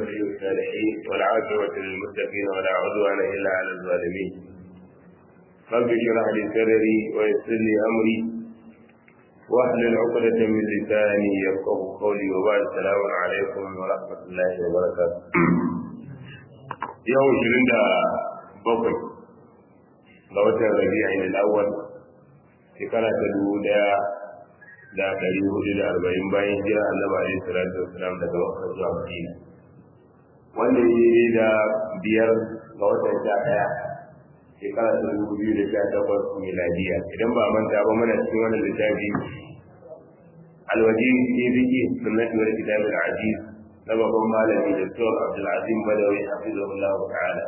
ولي الصالحين والعاقبة للمتقين ولا عدوان إلا على الظالمين رب اشرح لي صدري ويسر لي أمري واحلل عقدة من لساني يفقه قولي وبعد السلام عليكم ورحمة الله وبركاته يوم شرين bakwai ga watan rabi'in al-awwal shekara ta dubu daya da ɗari hudu da arba'in bayan jira annabi alaihi salatu wasalam daga makka zuwa madina wanda ya yi da biyar ga watan sha ɗaya shekara ta dubu biyu da sha takwas miladiya idan ba manta ba mana cikin wannan littafi alwaji ke biki sunnati wal kitab al-aziz na babban malami da Dr. Abdulaziz Badawi hafizahullah ta'ala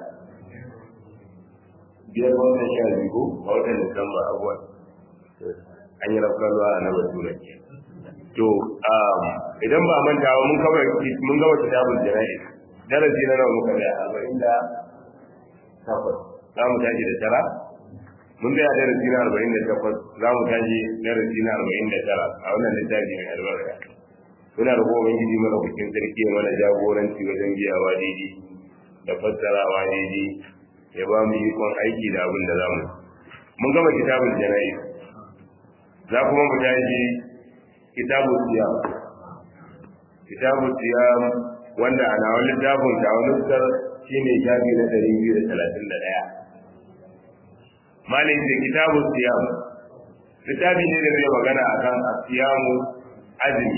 biyar wannan sha biyu a watan Disamba abuwa an yi rafkarwa a na batura to idan ba manta ba mun kawai mun gaba kitabul jana'i darasi na nawa muka da arba'in da takwas za mu tashi da tara mun tsaya darasi na arba'in da takwas za mu tashi darasi na arba'in da tara a wannan littafi mai albarka muna da kuma ubangiji mana bikin sarki mana jagoranci wajen biyawa daidai da fassarawa daidai ya ba mu ikon aiki da abin da za mu mun gama kitabul jana'i za kuma mu tashi kitabul siyam kitabul siyam wanda a nawa littafin ta wani sar shine shafi na ɗari biyu da talatin da ɗaya malin da kitabul siyam littafi ne da zai magana akan asiyamu azumi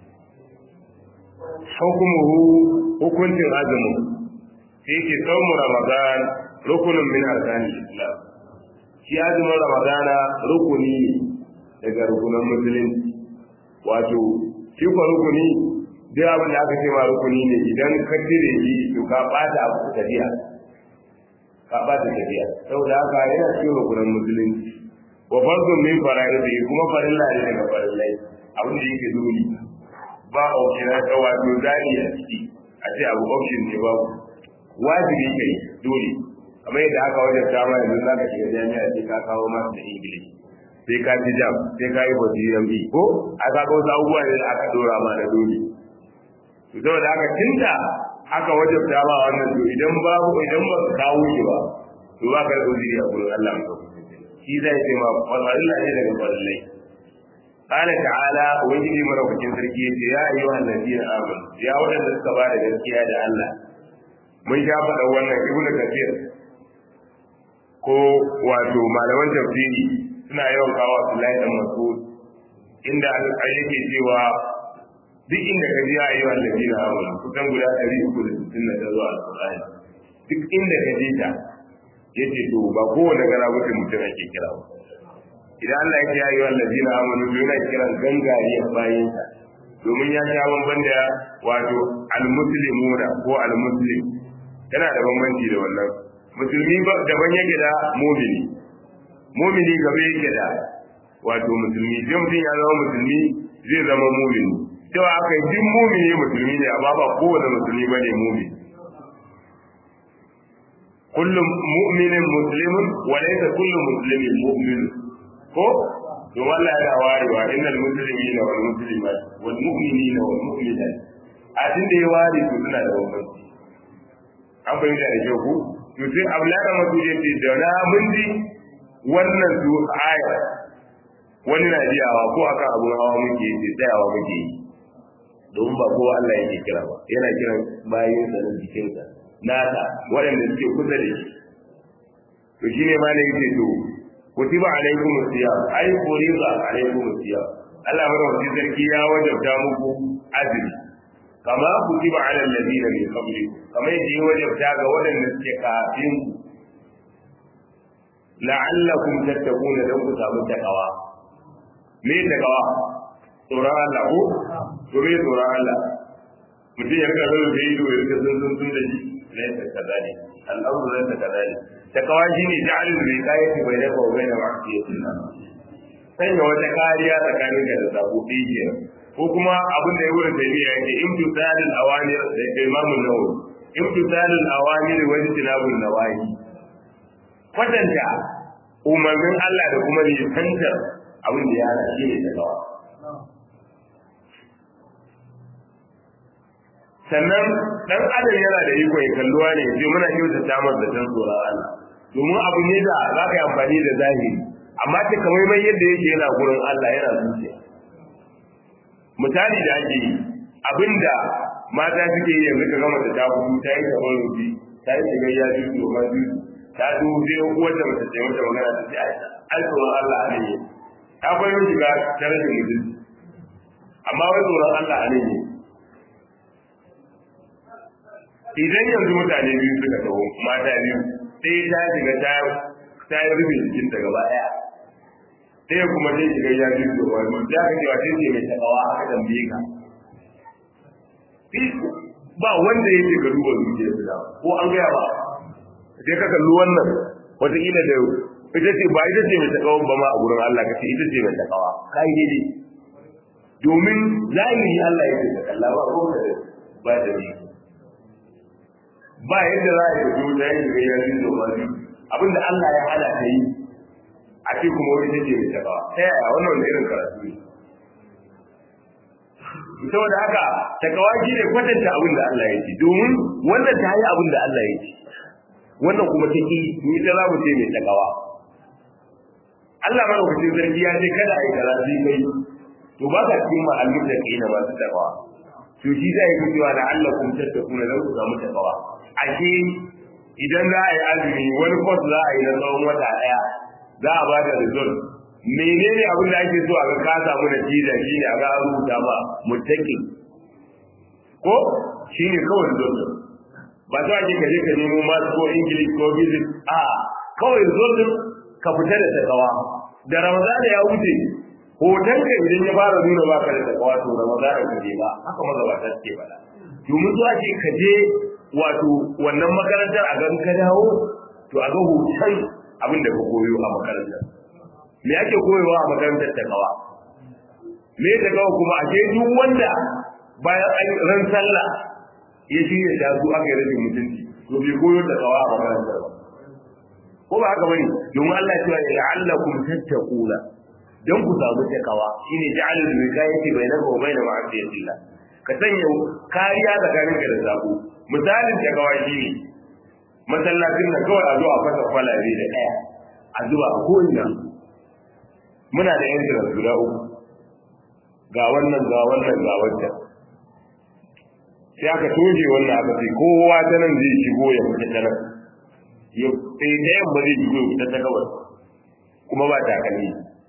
hukumuhu hukuncin azumin sai ke saumu ramadan rukunin min arkanin islam shi azumin ramadana rukuni ne daga rukunan musulunci wato shi kwa rukuni duk abin da aka ce ma rukuni ne idan ka cire shi to ka bata abu tafiya ka bata tafiya saboda haka yana cikin rukunan musulunci wa fardun min fara'idi kuma farilla ne daga farillai abin da yake dole ba option na wato zani a ciki a ce abu option ne babu wajibi kai dole kamar yadda aka wajen dama yanzu za ka shiga jami'a sai ka kawo masu da ingilishi sai ka ji jam sai ka yi bauti yambi ko a ka ga wasu abubuwa ne da aka dora ma da dole to saboda haka tunda aka wajen dama wannan to idan babu idan ba ka kawo shi ba to ba ka da uzuri a gurin Allah ka shi zai ce ma farilla ne daga farillai قال تعالى وجدي مروكين سركي يا أيها الذين آمنوا يا ولد السبا da gaskiya da Allah mun sha faɗa wannan ibnu kafir ko wato malaman tafsiri suna yawan kawo Abdullahi dan Mas'ud inda alƙai yake cewa duk inda ka ji ayi wa ladina amanu kusan guda 360 na zuwa alƙur'ani duk inda ka ji ta yace to ba kowane gara mutum mutum ake kira ba idan Allah ya ce ayi wa ladina amanu to yana kiran gangare bayin sa domin ya sha bamban da wato al-muslimuna ko al-muslim yana da bambanci da wannan musulmi daban yake da mumini mumini gaba yake da wato musulmi sai mutum ya zama musulmi zai zama mumini cewa aka yi duk mumini musulmi ne amma ba kowane musulmi bane mumini kullum mu'minin muslimun wa laysa kullu muslimin mu'min ko to wallahi yana warewa innal muslimina wal muslimat wal mu'minina wal mu'minat a tunda ya ware to suna da bambanci an fahimta da kyau ku to sai abulada masu ya ce da na mun ji wannan su aya wani na jiyawa ko akan abun hawa muke yi tsayawa muke yi domin ba kowa Allah yake kira ba yana kiran bayan sa na jikinsa nasa waɗanda suke kusa da shi to shine ma ne yake to kutiba alaikum siyam ai furiza alaikum siyam Allah madawacin sarki ya wajabta muku azumi kama kutiba ala alladhina min qablikum kama yadda ya wajabta ga waɗanda suke kafin ku la'allakum tattaquna dan ku samu takawa me takawa tsoron Allah ko to me tsoron Allah mutum ya rika zama da ido ya rika sun sun sun da shi laisa kadali al'amru laisa kadali takawa shine ja'alul riqayati bainaka wa bain ma'siyatillah sanya wata kariya tsakanin ka da sabo ɗaya ko kuma abin da ya wurin tafiya yake imtisalul awamir da imamun nawawi imtisalul awamir wa ijtinabun nawahi kwatanta umarnin Allah da kuma nisantar abin da ya hana shi ne takawa sannan dan adam yana da iko ya kalluwa ne sai muna kyautata masa da tan tsoron Allah domin abu ne da za ka yi amfani da zahiri amma ta kamar mai yadda yake yana gurin Allah yana zuciya misali da ake yi abinda mata suke yi yanzu ka gama da ta hudu ta yi kamar rufi ta yi shigar ya ji domin juju ta zo sai uwar da mace ce mata magana ta ce ai tsoron Allah a ne ta kwayo shiga ta rashin mutunci amma wai tsoron Allah a ne idan yanzu mutane biyu suka taho mata biyu sai ta shiga ta ta yi rufe jikin ta gaba daya sai kuma sai shiga ya ji da wani ya ka cewa sai ce mai takawa aka tambaye ka ba wanda yake ga duba zuciya su da ko an gaya ba sai ka kalli wannan wataƙila da ita ce ba ita ce mai takawa ba ma a gurin Allah ka ce ita ce mai takawa kai daidai domin zahiri Allah yake da kalla ba ko da ba da ni ba yadda za a yi fito ta yin da ya yi zoma biyu abinda Allah ya hana ta yi a ce kuma wani take mai takawa ta yaya wannan wani irin karatu ne saboda haka takawa shi ne kwatanta abin da Allah ya ce domin wannan ta yi abin da Allah ya ce wannan kuma ta ki ni ta za mu ce mai takawa Allah mana kuce zargi ya ce kada a yi karatu kai to ba ka cikin ma'allin da kai na masu takawa to shi zai yi cewa da Allah kun tattakuna don ku samu takawa ashe idan za a yi azumi wani kwas za a yi na tsawon wata ɗaya za a ba da result menene abin da ake so a ga ka samu natija shi ne a ga an rubuta ma muttaqi ko shi ne kawai result ba za a ka je ka nemo masu ko english ko physics a kawai result ka fita da takawa da ramadana ya wuce hoton ka idan ya fara nuna baka da takawa to ramadana ka je ba haka magabata suke faɗa domin zuwa ce ka je wato wannan makarantar a gan ka dawo to a ga hoton abin da ka koyo a makarantar me ake koyowa a makarantar ta kawa me ta kawa kuma a duk wanda bayan an ran sallah ya shirya da su aka yi rashin mutunci to bai koyo ta kawa a makarantar ba ko ba haka bane domin Allah ya ce la'allakum tattaquna dan ku samu takawa shine ja'alul wikayati bainaka wa bain ma'asiyatillah ka sanya kariya tsakaninka da zabo misalin da gawashi ne masallacin da kawai a zuwa fasa kwalabe da ɗaya a zuba a ko'ina muna da yan jiran guda uku ga wannan ga wannan ga wancan sai aka toje wannan aka ce kowa ta nan zai shigo ya fita ta nan ya sai ta yamma zai shigo ya fita ta gabas kuma ba takalmi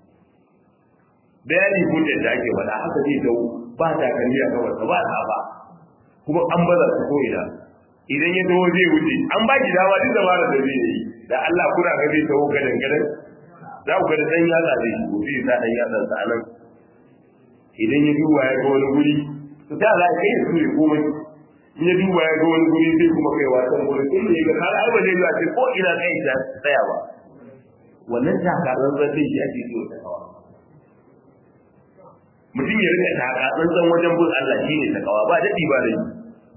bayani hujjar da ake faɗa haka zai dau ba takalmi a gabas ba ta ba kuma an baza su ko ina idan ya taho zai wuce an ba ki dama duk dabarar da zai yi da Allah kuna ga zai taho gadan gadan za ku ga da dan yatsa zai shigo zai sa dan yatsa sa nan idan ya duba ya ga wani guri to ta za ka yi su ne komai in ya duba ya ga wani guri zai kuma kai wasan gurin inda ya ga har ai ba zai ce ko ina kai ta tsaya ba wannan takarar zai shi ake so ta kawa mutum ya rika taka tsantsan wajen bin Allah shine takawa ba dadi ba dai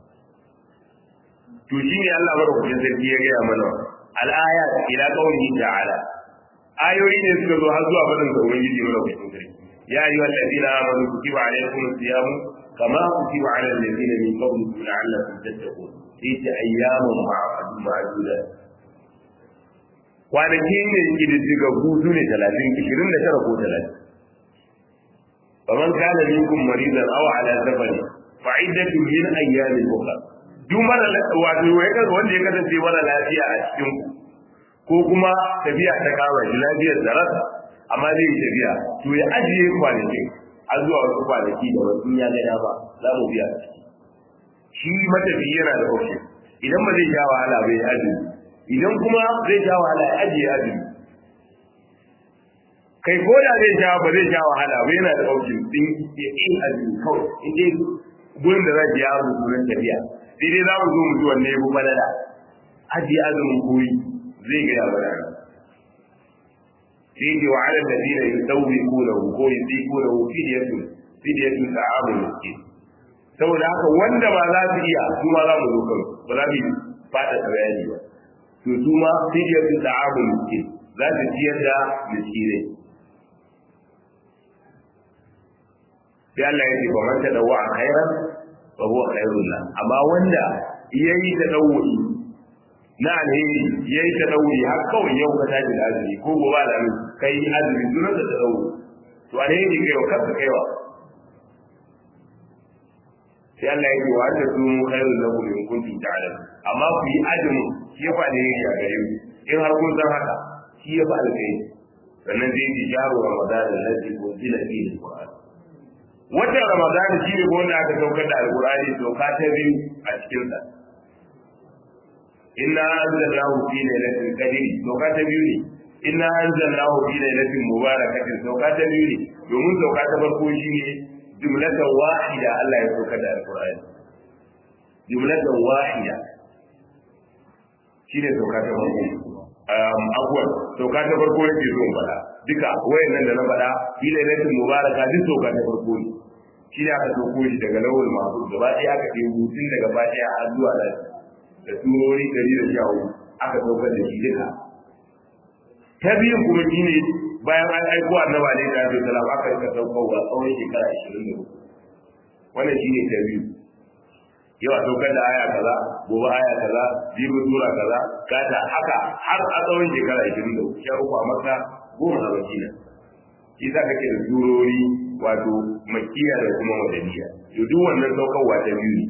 to shine Allah madaukakin sarki ya gaya mana al-ayat ila qawlihi ta'ala ayoyi ne suka zo har zuwa fadin sa ubangiji madaukakin sarki ya ayyuhal ladina amanu kutiba alaykumus siyamu kama kutiba ala alladhina min qablikum la'allakum tattaqun fi ayyamin ma'dudat kwanaki ne kididdiga hutu ne 30 29 ko 30 فمن كان منكم مريضا او على سفر فعدة من ايام اخرى duk mara wato ya kaga wanda ya kasance mara lafiya a cikin ku ko kuma tafiya ta kama shi lafiyar da rasa amma zai yi tafiya to ya ajiye kwanakin har zuwa wasu kwanaki da wasu ya ga dama za mu biya shi matafi yana da option idan ba zai sha wahala bai azumi idan kuma zai sha wahala ya ajiye azumi kai ko da zai sha ba zai sha wahala ba yana da option din ya yi azumi kawai in dai gurin da zai ya rubu sunan tafiya sai dai za mu zo mu ji wanne ya fi balala ajiye azumin koyi zai ga ya balala sai ce wa ala ladina yusawwiqunahu ko yusiqunahu fidyatun fidyatun ta'amu miskin saboda haka wanda ba za su iya su ma za mu zo kan ba za mu fada bayani ba to su ma fidyatun ta'amu miskin za su ciyar da miskinai sai Allah ya ce ba man tadawwa khairan fa huwa khairul la amma wanda yayi ta dawuri na alheri yayi ta dawuri har kawai yau ka tashi da azumi ko gobe da azumi kai azumi duran da ta dawuri to alheri kai wa kanka kaiwa sai Allah ya ce wa ta su khairul lakum in kuntum ta'lamun amma ku yi azumi shi ya faɗi ne a gare ku in har kun san haka shi ya faɗi kai sannan zai yi jaru ramadan alladhi unzila fihi alquran watan ramadan shi ne wanda aka saukar da alqurani sauka ta biyu a cikin sa inna anzalnahu fi lailatul qadr sauka ta biyu ne inna anzalnahu fi lailatin mubarakatin sauka ta biyu ne domin sauka ta farko shine jumlatan wahida Allah ya saukar da alqurani jumlatan wahida shine sauka ta farko abuwan sauka ta farko yake zo faɗa duka wayannan da na faɗa fi lailatul mubaraka duk sauka ta farko ne shi ne aka sauko shi daga lawul mahfuz gaba ɗaya aka ɗebo hutun daga fatiha har zuwa nan da surori ɗari da sha hudu aka saukar da shi duka ta biyun kuma shi ne bayan an aiko annaba ne da ya salam aka rika saukowa tsawon shekara ashirin da hudu wannan shi ne ta biyu yau a saukar da aya kaza gobe aya kaza jibi sura kaza gata haka har a tsawon shekara ashirin da uku sha uku a maka goma a madina shi za ka ke da surori wato makiya da kuma madaniya to duk wannan saukarwa ta biyu ne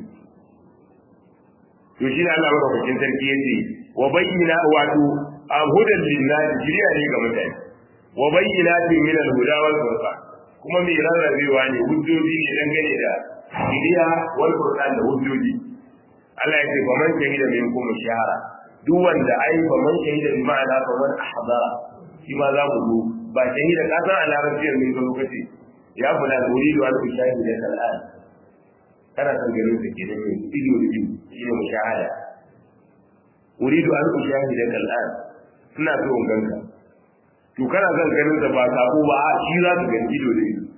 to shi ne Allah madaukakin sarki ya ce wa bayyana wato a hudan lillahi jiriya ne ga mutane wa bayyana min al-huda wal furqan kuma mai rarrabewa ne hujjoji ne dangane da shiriya wal qur'an da hujjoji Allah ya ce fa man shahida minkum shahara duk wanda ai fa man shahida bi ma'ana fa man ahdara shi ma za mu zo ba shahida ka san a larabciyar min ga lokaci ya fula da uridu an ushahida kal'an kana san ganin sa kenan ne ido da ido shi ne mushahada uridu an ushahida kal'an ina so in ganka to kana son ganin sa ba sabo ba a shi za ka gani ido da ido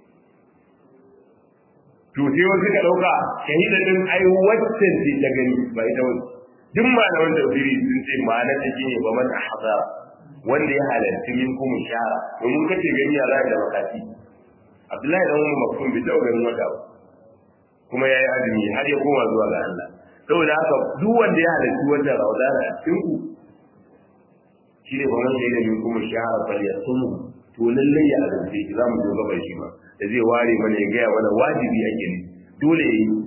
to sai wasu ka dauka shahida din ai wacce ce ta gani ba ita wani duk malaman tafsiri sun ce ma'ana ta shine ba man ahzara wanda ya halarci min kuma shara domin kace gani ya za da makati Abdullahi dan Umar Maktum bai taɓa ganin wata ba kuma ya yi azumi har ya koma zuwa ga Allah saboda haka duk wanda ya halarci wata raudana a cikin ku shi ne ba man shaida min kuma shara fal yasumu to lallai ya azumce shi za mu zo gaba shi ma da zai ware mana ya gaya mana wajibi ake ne dole ya yi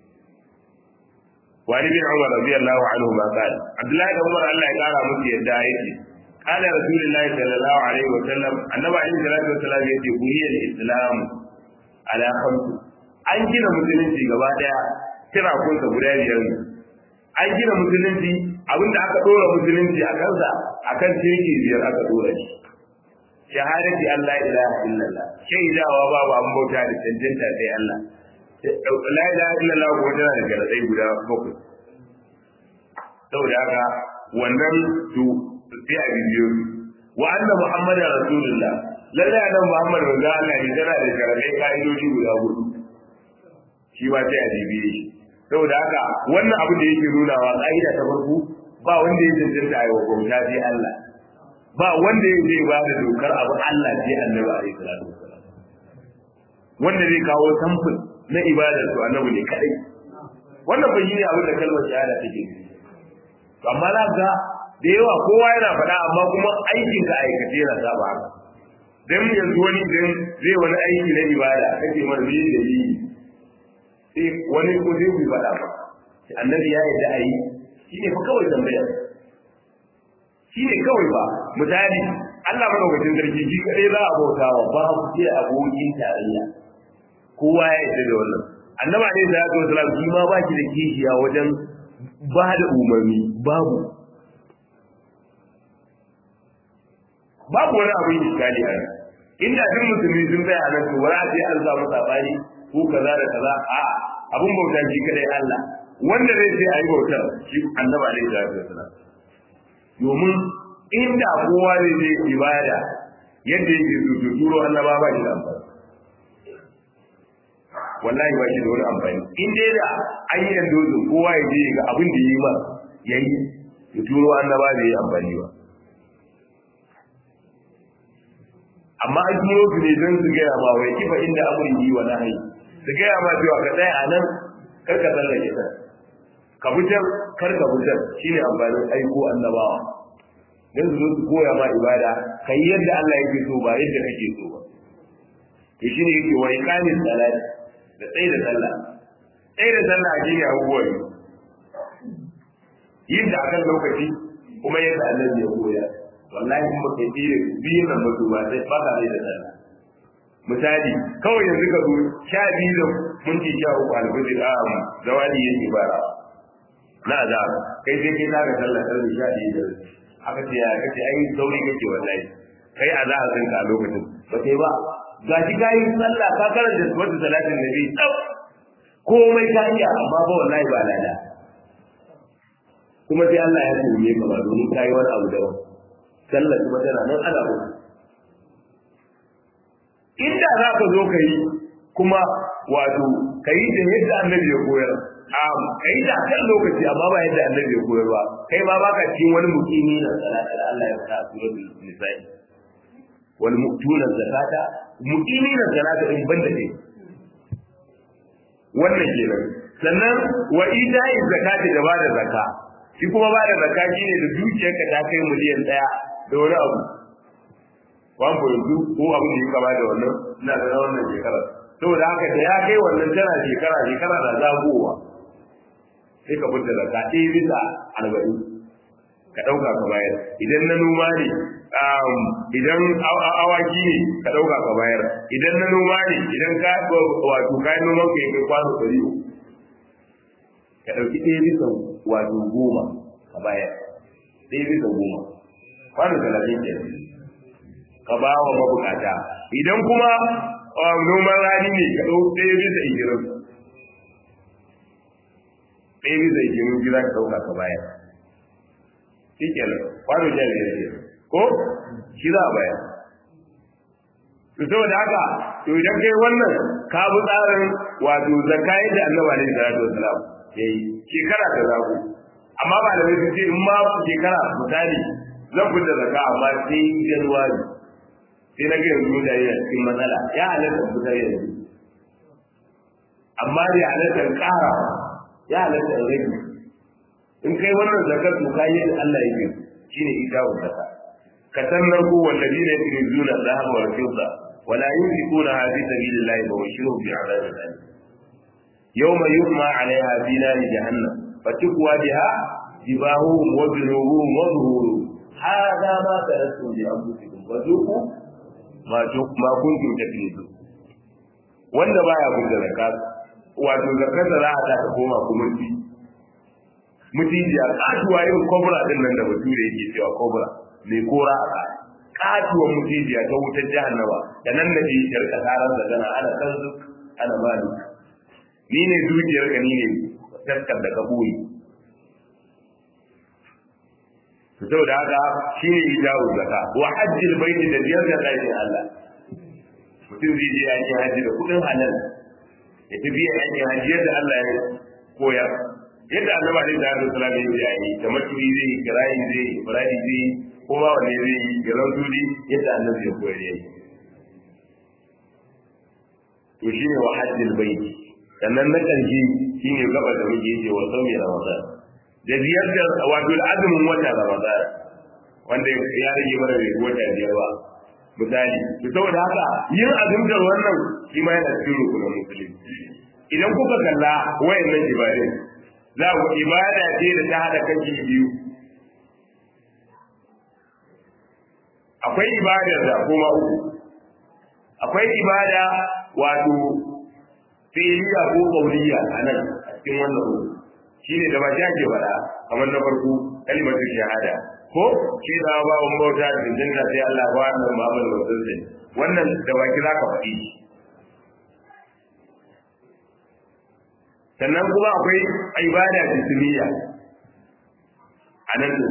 wani bin umar radiyallahu anhu ma qala abdullahi da umar Allah ya kara musu yadda yake qala rasulullahi sallallahu alaihi wa sallam annabi alaihi salatu wasallam yace buniyal islam ala khamsu an gina musulunci gaba daya kira kunsa guda biyar ne an gina musulunci abinda aka dora musulunci a kansa akan tirki biyar aka dora shi shahadati Allah ilaha illallah shaidawa babu an bauta da cancanta sai Allah la ilaha illallah ko tana da garadai guda bakwai saboda haka wannan su sai a bidiyo wa anna muhammadu rasulullah lallai annan muhammad manzo Allah ne tana da garadai ka'idoji guda hudu shi ma sai a bibiye shi saboda haka wannan abin da yake nunawa ka'ida ta farko ba wanda ya cancanta a yi wa bauta sai Allah ba wanda ya zai ba da dokar abu Allah sai annabi alaihi salatu wasalam wanda zai kawo samfur na ibadar to annabi ne kadai wannan bai yi abin da kalmar shahada take amma za ga da yawa kowa yana faɗa amma kuma aikin ka aikace yana saba haka dan yanzu wani dan zai wani aiki na ibada kake mar me da yi sai wani ko zai ku faɗa ba annabi ya yarda ayi shine fa kawai tambaya shi ne kawai ba misali Allah madaukakin sarki shi kadai za a bauta wa ba ku ce abokin tarayya kowa ya yarda da wannan annaba ne da ya salam shi ma ba ki da kishiya wajen ba da umarni babu babu wani abin iskali a inda duk musulmi sun tsaya a nan to ba za a ce an samu sabani ko kaza da kaza a abin bauta shi kadai Allah wanda zai ce a yi bautar shi annaba ne da ya salam domin inda kowa ne zai ibada yadda yake so to turo annaba ba shi da amfani wallahi ba shi da wani amfani in dai da an yi dozin kowa ya je ga abin da yi ma yayi to turo annaba bai yi amfani ba amma an turo su ne don su gaya ma wai kifa inda amurin yi wa nahi su gaya ma cewa ka tsaya a nan kar ka tsallake ta ka fitar kar ka fitar shine amfanin aiko annabawa dan su zo su koya ma ibada kai yadda Allah yake so ba yadda kake so ba to shine yake wa iqamis salat da tsayi da sallah tsayi da sallah a shine abubuwa ne yin da akan lokaci kuma yadda Allah ya koya wallahi in baka yi da biyu nan ba ba sai ba ka da sallah misali kawai yanzu ka zo sha biyu da minti sha uku alfajir a zawali yake bara na azab kai sai kai na ga sallah karfe sha biyu da aka ce ya kace ai sauri kake wallahi kai a za a san ka lokacin ba kai ba ga shi kai sallah ka karanta wata salatin nabi tsaf komai ka iya amma ba wallahi ba lada kuma sai Allah ya tume ka ba domin kai wani abu daban sallah kuma tana nan ana ba inda za ka zo ka yi kuma wato ka yi da yadda annabi ya koyar ka yi da kan lokaci amma ba yadda annabi ya koyar ba kai ma baka cikin wani mukimi na salata da Allah ya faɗa a suratul nisa'i wal mu'tuna zakata mukimi na salata in banda ne wannan kenan sannan wa ita'i zakati da bada zakka shi kuma bada zakka shine da dukiyarka ta kai miliyan daya da wani abu wan yanzu ko abin da ya kama da wannan ina da wannan shekara saboda haka da ya kai wannan tana shekara shekara da zagowa sai ka fita da ka ɗaya bisa arba'in ka ɗauka ka bayar idan na noma ne idan awaki ne ka ɗauka ka bayar idan na noma ne idan ka wato kayan noman ka kai kwano ɗari ka ɗauki ɗaya bisa wato goma ka bayar ɗaya bisa goma kwano talatin kenan ka ba wa mabukata idan kuma noman rani ne ka ɗau ɗaya bisa igirin ɗaya bisa igirin gida ka ɗauka ka bayar shi kenan kwano jan biyar ke ko shi za a bayar to saboda haka to idan kai wannan ka bi tsarin wato zakka yadda annabi alaihi salatu wasalam yayi shekara ta zago amma ba da wai ce in ma shekara misali zan fita zakka amma sai januwari sai na ga yanzu mutane a cikin matsala ya halatta fitar yanzu amma da ya halatta ƙara ya halatta rage in kai wannan zakar to ka yi Allah yake shine ita wa zakka ka sannan ko wallazi ne yake zuna zahab wa fidda wala yunfiquna fi sabilillahi wa bashiruhum bi'adabin alim yawma yuhma 'alayha fi nar jahannam fatukwa biha jibahuhum wa junubuhum wa zuhuruhum hadha ma tarattum bi anfusikum wa dhuqu ma ma kuntum taklidu wanda baya kun da zakat wato zakar da za a ta koma kuma ci mutijiya katuwa irin kobra din nan da bature yake cewa kobra mai kora a kai katuwar mutijiya ta wutar jahannama da nan da ke yarka tarar da gana ana kan ana mali ni ne zuciyar ka ni ne taskar da ka boye saboda haka shi ne ijabu zaka wa hajjil baiti da biyar da ɗakin Allah mutum zai je yakin hajji da kuɗin halal ya tafi yakin hajji yadda Allah ya koyar yadda annabi alaihi salatu wasallam ya yi yayi kamar turi zai kirayi zai ibrahim zai kuma wanne zai yi garan turi yadda annabi ya koyar yayi to shine wa hajjil baiti sannan na ƙarshe shine gaba da muke yi wa saumi ramadan da ziyartar wato azumin wata ramadan wanda ya rage mana bai wata biyar ba misali to saboda haka yin azumtar wannan shi ma yana cikin rukunin musulunci idan kuka kalla wayannan ibadun za ku ibada ce da ta hada kashi biyu akwai ibadar da kuma uku akwai ibada wato fi'liya ko qawliya anan a cikin wannan ruku shine da ba shi ake faɗa kamar na farko kalimatu shahada ko shi da ba mun bauta da jinna sai Allah ba wannan Muhammad Rasulullah wannan da baki zaka faɗi sannan kuma akwai ibada jismiya a nan din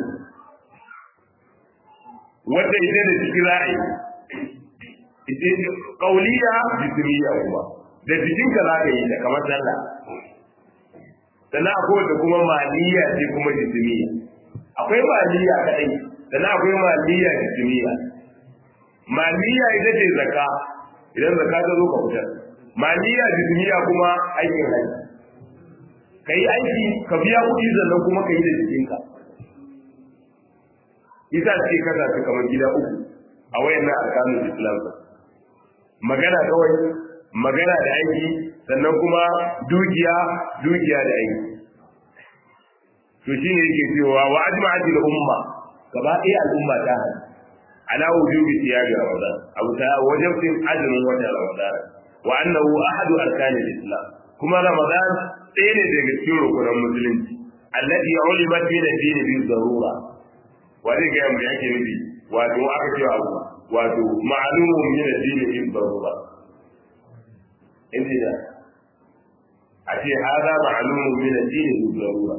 wanda ita da ciki za a yi ita kauliya jismiya kuma da jikinka za ka yi ta kamar sallah sannan akwai wanda kuma maliya ce kuma jismiya akwai maliya kadai sannan akwai maliya jismiya maliya ita ce zaka idan zaka ta zo ka fitar maliya jismiya kuma aikin haji ka yi aiki ka biya kuɗi sannan kuma ka yi da jikinka isa ce kasa su kamar gida uku a wayannan alƙalin islam magana kawai magana da aiki sannan kuma dukiya dukiya da aiki to shine yake cewa wa ajma'ati al-umma gaba ɗaya al'umma ta hana ala wujubi siyami ramadan abu ta wajibin azumin watan ramadan wa annahu ahadu arkani al-islam kuma ramadan ɗaya ne daga cikin rukunan musulunci allati ulimat bi dini bi darura wa zai ga mu yake nufi wato aka ce abu wato ma'lumun min ad-din bi darura inda a ce hada ma'lumun min ad-din bi darura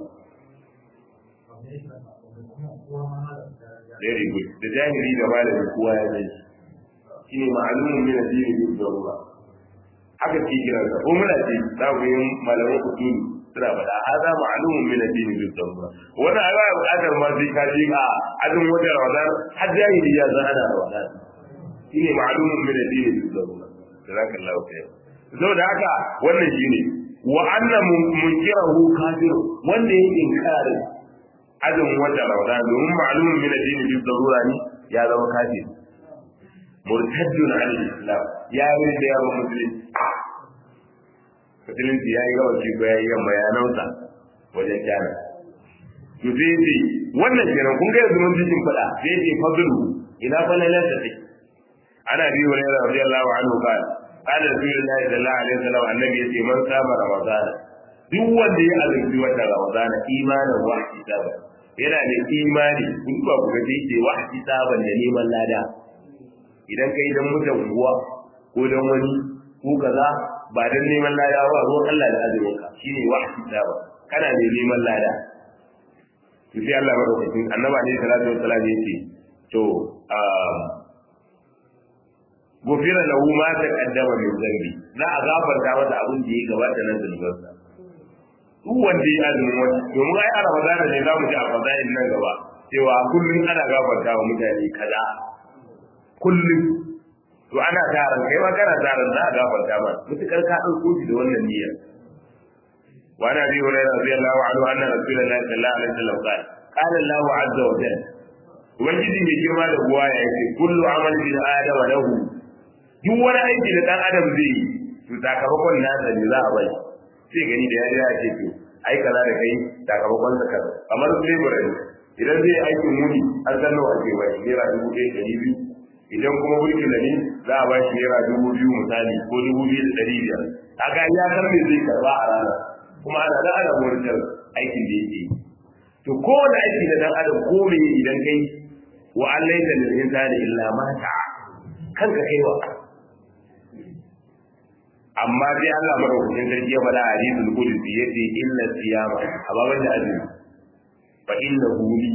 very good da jahili da malami kowa ya zai shi ne ma'alumin min addini bi darura haka ke kira sa ko muna ce za ku yi malaman usuli suna faɗa hada ma'alumin min addini bi darura wannan ai ba buƙatar ma sai ka ji a azumin watan ramadan har jahili ya san ana ramadan shi ne ma'alumin min addini bi darura jazakallahu khair saboda haka wannan shine wa anna munkirahu kafir wanda yake inkarin azumin wata ramadan domin ma'lumin min addini bi darura ne ya zama kafir murtaddun an islam ya yi da yawa musulunci musulunci ya yi gawa shi ko ya yi yamma ya nausa wajen kyana to sai ce wannan kenan kun ga yanzu mun ji shin fada sai ce fadlu ina fa lalan da take ana bi wa rayuwar radiyallahu anhu qala qala rasulullahi sallallahu alaihi wasallam annabi yace man sama ramadana duk wanda ya azumci wata ramadana imanin wa hisaba yana da imani in ba ku gaji ce wa hisaban da neman lada idan kai dan mutan unguwa ko dan wani ko kaza ba dan neman lada ba ruwan Allah da azumin ka shine wa hisaba kana da neman lada to sai Allah madaukakin annabi ne sallallahu alaihi wasallam yace to gofira lahu ma taqaddama min zambi za a gafarta masa abin da ya gabata nan zunubansa duk wanda ya azumin wata domin ai a ramadana ne za mu ji a fadayin nan gaba cewa kullum ana gafarta wa mutane kaza kullum to ana taron kai ma kana taron za a gafarta ma mutukar ka ɗauko shi da wannan niyyar wa na bi hurairah radiyallahu anhu anna rasulullahi sallallahu alaihi wasallam qala qala Allahu azza wa jalla ubangiji mai girma da buwa ya ce kullu amal bin adama lahu duk wani aiki da dan adam zai yi to sakamakon nasa ne za a bai sai gani da yari ya ce to ai kaza da kai sakamakon sa kaza kamar labor ne idan zai aikin muni an san nawa ake bai naira dubu ɗaya ɗari biyu idan kuma mulkin da ne za a ba shi naira dubu biyu misali ko dubu biyu da ɗari biyar kaga ya san me zai karba a rana kuma ana da ana murtar aikin da yake yi to kowane aiki da dan adam ko me idan kai wa an laisa lil insani illa ma ta'a kanka kaiwa amma dai Allah madaukakin sarki ya faɗa a hadisul qudsi yace inna siyama amma ban da azumi fa inna huli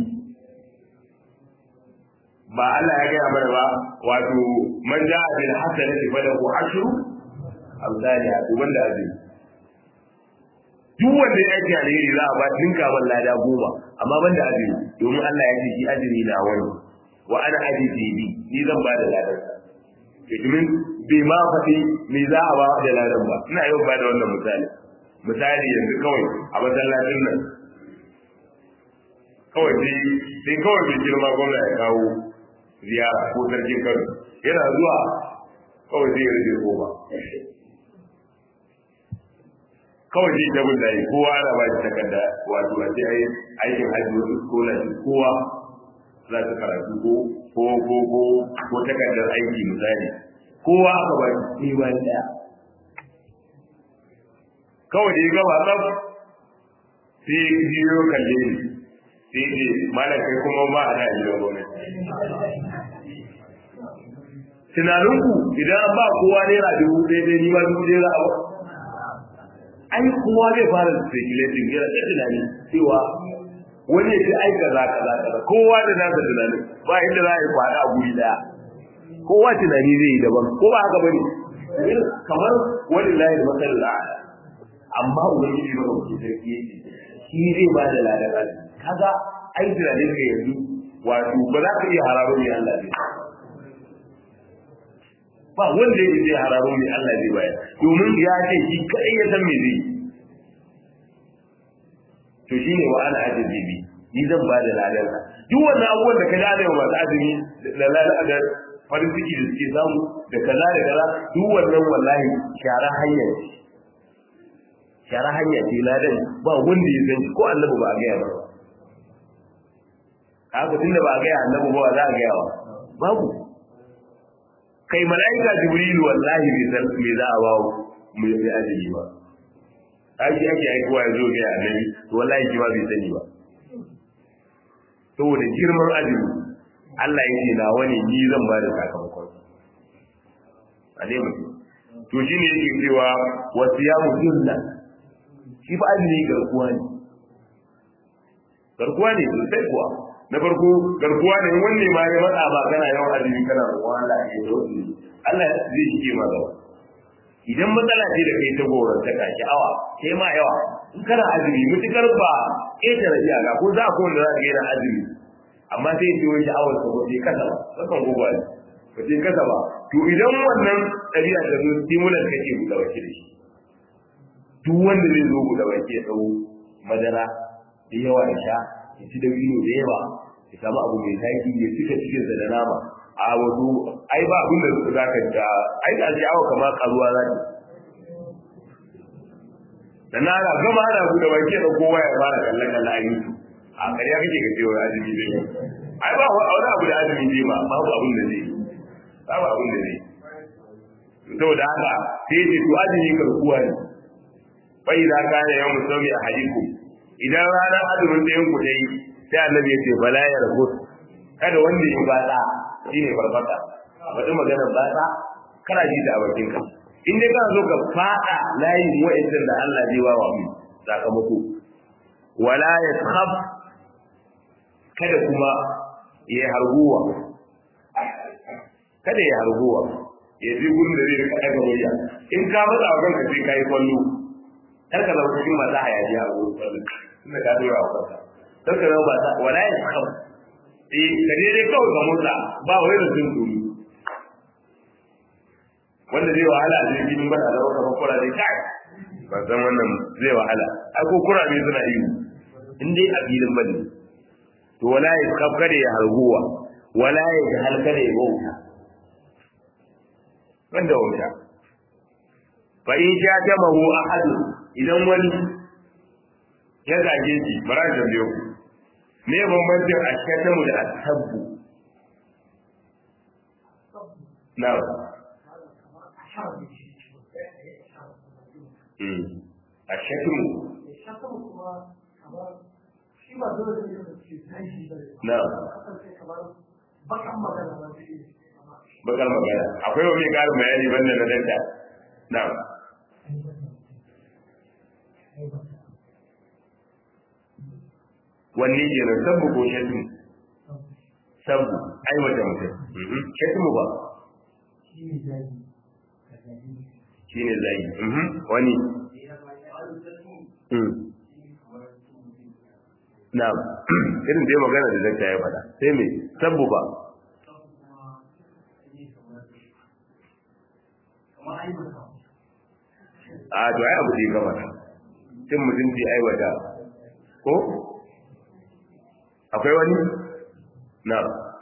ba Allah ya gaya mana ba wato man ja'a bil hasanati falahu ashru amsalha to banda azumi duk wanda ya yi alheri za a ba dinka man lada goma amma banda azumi domin Allah ya ce shi azumi na wani wa ana ajizi bi ni zan ba da ladan domin bai ma faɗi me za a ba da ladan ba ina yau ba da wannan misali misali yanzu kawai a masallacin nan kawai sai sai kawai bai girma gwamna ya kawo ziyara ko sarkin kano yana zuwa kawai zai rage goma kawai zai jabin da yi kowa ana ba shi takarda wato a ce aikin hajji wasu scholarship kowa za su karatu ko ko ko ko ko takardar aiki misali kowa aka ba shi ni bayan daya kawai da ya gaba tsaf sai biyo kalle ni sai ce malam kai kuma ba a da gidan gwamnati tunaninku idan ba kowa naira dubu ɗaya ɗaya ni ma dubu ɗaya za a ba ai kowa zai fara speculating yana da tunani cewa wani ya ce ai kaza kaza kaza kowa da nasa tunani ba inda za a yi kwana a guri daya kowa tunani zai yi daban ko ba haka bane kamar wani layi da matsalar la'ada amma ubangiji ba ke sarki yake shi zai ba da ladan kaga ai tunanin ka yanzu wato ba za ka iya hararo mai Allah zai ba wanda yake zai hararo mai Allah zai bayar domin ya ce shi kai ya san me zai to shine wa ana ajibi ni zan ba da ladan duk wannan abubuwan da ka da da masu azumi da ladan da farin ciki da suke samu da kaza da kaza duk wannan wallahi shara hanya ce shara hanya ce ladan ba wanda ya san ko annabi ba a gaya ba haka tunda ba a gaya annabi ba za a gaya wa babu kai mala'ika jibril wallahi bai san me za a bawo mu yi azumi ba aiki ake aikowa ya zo ga annabi to wallahi shi ma bai sani ba saboda girman azumi Allah ya ce na wani ni zan ba da sakamakon a ne mutum to shi ne yake cewa wasu ya mutunna shi fa azumi garkuwa ne garkuwa ne sosai kuwa na farko garkuwa ne wanne ma ya matsa ba kana yawan azumi kana roƙon Allah ya yi wasu Allah zai shige ma gaba idan matsala ce da kai ta goron ta kaki awa sai ma yawa in kana azumi mutukar ba ƙetare iyaka ko za ko wanda za ka yana azumi amma sai ya ce wani sha'awar sa ba sai kasa ba kasan gobe ne ba sai kasa ba to idan wannan ɗabi'a ta zo stimulant kake buɗe baki da shi duk wanda zai zo buɗe baki ya ɗau madara da yawa ya sha ya ci dabino da yawa ya samu abu mai zaki ya cika cikinsa da nama a wato ai ba abin da za ka ta ai da ji awa kamar karuwa za ta da na ana gama ana buɗe baki da kowa ya fara kallon kallon a yi a ƙarya kake ka ce wani azumi zai ai ba wani abu da azumi zai ba babu abin da zai babu abin da zai saboda haka sai ce to azumi karkuwa ne fa idza kana yawmu sawmi ahadikum idan ranar azumin ɗayan ku dai sai annabi ya ce bala ya rabu kada wanda ya batsa shine farfata wata maganar batsa kana ji da bakin ka in dai kana so ka fada layin wa'annan da Allah zai wa mu sakamako wala yaskhab kada kuma ya harguwa kada ya harguwa ya ji gurin da zai rika daga murya in ka matsa wa kanka sai kai kwallo kar ka zama cikin masu hayaniya a wurin kwallo tunda ka dora wa kanka kar ka zama ba wala yaskhab eh ka dai kawai ka motsa ba wai da sun duri wanda zai wahala a jirgin ba da zama kamar kura zai kai ba san wannan zai wahala ai ko kura ne suna yi in dai a filin bane to wala ya kaf kada ya harguwa wala ya jahal kada ya bauta wanda wauta fa in sha jamahu ahad idan wani ya zage shi bara da biyo me bambancin ashkatamu da ashabbu na ashkatamu na bakar magana akwai wani ƙarin bayani banda na danta na wanne ke nan sabbu ko shatu sabbu ai wata mutum shatu ba shi ne zagi wani na irin dai magana da zai ya faɗa sai mai sabbu ba a to ai abu da ya gama cin mutunci aiwata ko akwai wani na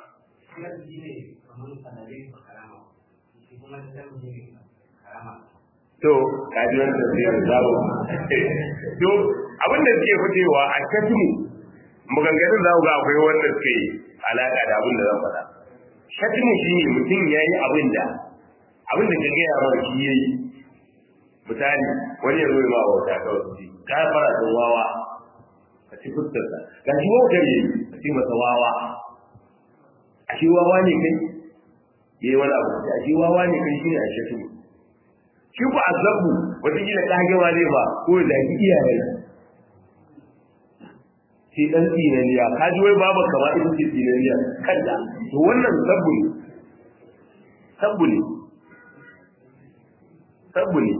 to kaji wani tafiyar zabo to abin da suke fitewa a shatimu maganganun za ku ga akwai wanda suke alaka da abin da zan faɗa shatimu shi ne mutum ya yi abin da abin da ka gaya mara shi ya yi misali wani ya zo ma bauta kawai su ka fara da wawa ka ci fuskarsa ga shi wautar yi ka ci masa wawa a shi wawa ne kai yayi wani abu a shi wawa ne kai shine a shafi shi ku azabu wata kila kagewa zai ba ko da ki iyaye shi dan tsinaniya ka ji wai babu kama ita ce tsinaniya kanta to wannan sabbu ne sabbu ne sabbu ne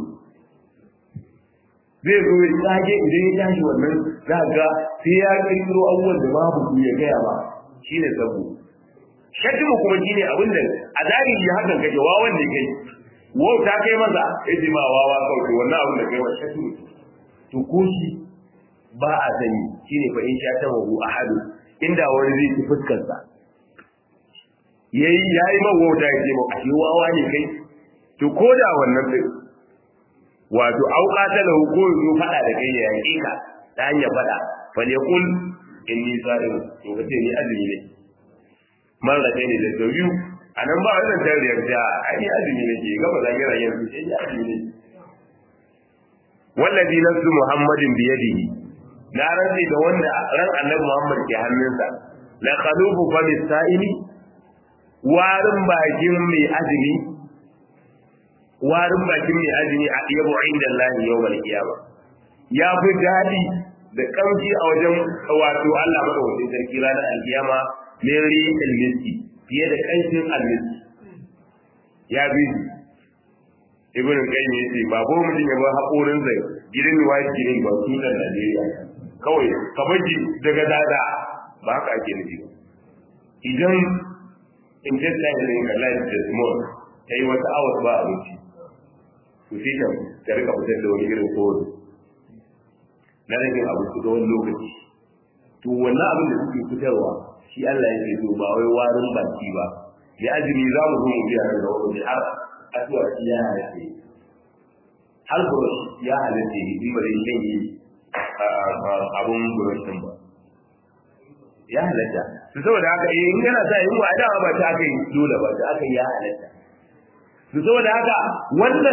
zai zo ya tsage idan ya tashi wannan za ga sai ya kirkiro abubuwan da babu su ya gaya ba shine sabbu shatimu kuma shine abin da a zahiri hakan kake wawan ne kai wau ta kai maza ya ji ma wawa kawai wannan abin da kai wa shatimu to ko shi ba a sani shine fa in sha tamahu ahadu inda wani zai ci fuskar sa yayi yayi mawauta yake ba ashe wawa ne kai to koda wannan din wato auka ta lahu ko zo fada da kai ya yake ka ta hanyar fada fa yaqul inni sa'im to kace ni azumi ne mara kai ne da biyu anan ba wannan tariyar da ai azumi ne ke gaba da gira yanzu sai ya azumi ne wallazi nafsu muhammadin bi yadihi na rantsi da wanda ran annabi muhammad ke hannunsa la qalubu fa bisaili warin bakin mai azumi warin bakin mai azumi a yabo inda Allah yawmal qiyama ya fi dadi da kamshi a wajen wato Allah madaukakin sarki ranar alkiyama min riqil miski fiye da kanshin almiski ya bi ibn qayyim yace ba ko mutum ya bar hakorin zai gidan white gidan ba su da Najeriya kawai ka baji daga dada ba haka ake nufi ba idan intestine ne ka life the small kai wata hours ba abinci to sai ka ka rika fitar da wani irin kowai na rage abinci da wani lokaci to wannan abin da suke fitarwa shi Allah yake so ba wai warin baki ba da azumi za mu zo mu biya nan da wani har asuwa shi ya halatta har burush ya halatta yi ba zai shan yi abun burush din ba ya halatta su saboda haka eh in kana sa yin wa dama ba ta aka yi dole ba ta aka yi ya halatta su saboda haka wannan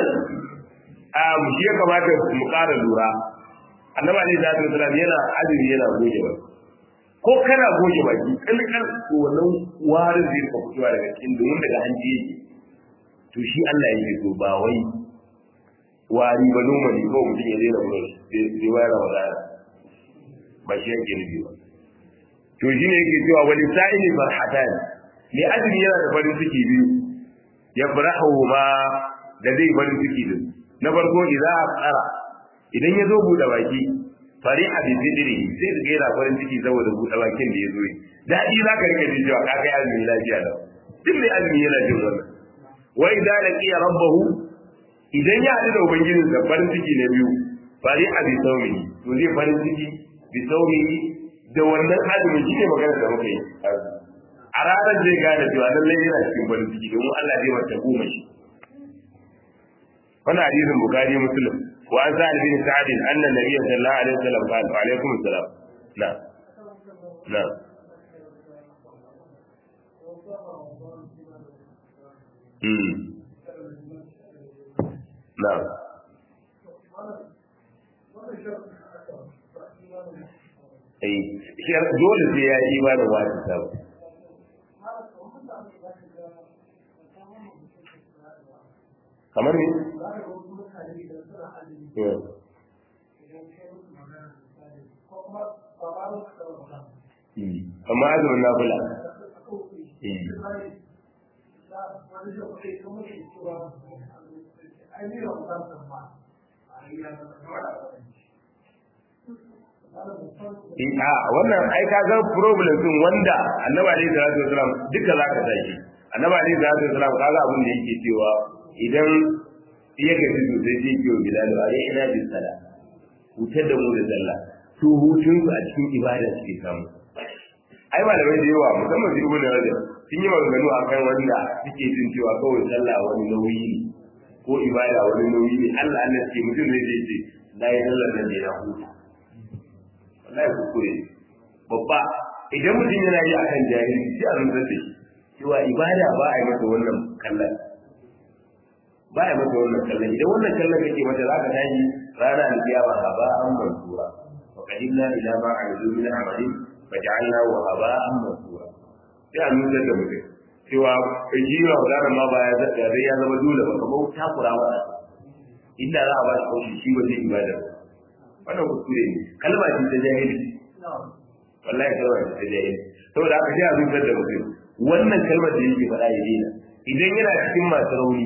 shi ya kamata mu ƙara lura annabi alaihi salatu wasallam yana azumi yana goge ba ko kana goge baki kalkal to wannan warin zai ka fitowa daga cikin domin daga hanji yake to shi Allah yake so ba wai wari ba normally ko mutum ya daina mun sai wayar Ramadan ba shi yake nufi ba to shi ne yake cewa wani sa'ili farhatan ne azumi yana da farin ciki biyu ya farahu ma da zai farin ciki din na farko idan tsara idan ya zo buɗe baki fari a bibidiri sai ka gaira farin ciki saboda buɗe bakin da ya zo yi daɗi za ka rika ji cewa ka kai azumi lafiya da duk mai azumi yana jin wannan wa idan laqiya rabbahu idan ya haɗu da ubangijin sa farin ciki na biyu fari a bi saumi to zai farin ciki bi saumi da wannan azumi shi ne magana da muka yi a ranar zai gane cewa lallai yana cikin farin ciki domin Allah zai mata goma shi wannan hadisin bukari muslim wa an sa'ad bin sa'ad anna nabiyya sallallahu alaihi wasallam qala wa alaikum assalam na na mm na eh shi dole sai ya yi imanin wani sabu kamar ne amma azumin na kula a wannan ai ka ga problem din wanda annabi alaihi salatu wasalam duka zaka tashi annabi alaihi salatu wasalam kaga abin da yake cewa idan ya gaji sosai zai biyo bilal a rai ina bin sala hutar da mu da sallah su hutun su a cikin ibada suke samu ai malamai da yawa musamman su ibnu rajab sun yi maganganu a kan wanda suke jin cewa kawai sallah wani nauyi ne ko ibada wani nauyi ne Allah Allah ce mutum zai ce na yi sallar nan ne na huta wallahi kuskure babba idan mutum yana yi akan jahili sai a rantsar da shi cewa ibada ba a yi masa wannan kallon ba ya masa wannan kallon idan wannan kallon kake mata za ka tashi rana da kiyama ha ba an mansura wa qadimna ila ma amilu min amalin faj'alna wa haba an mansura sai a nuna da mutum cewa kai ji wa wannan ma ba ya zaka dai ya zama dole ba kamar takura wa inda za a ba shi kaushi shi ba zai ibada wannan kuskure ne kalma ce ta jahili wallahi kalma ce ta jahili saboda haka sai a nuna da mutum wannan kalmar da yake faɗa ya daina idan yana cikin masu rauni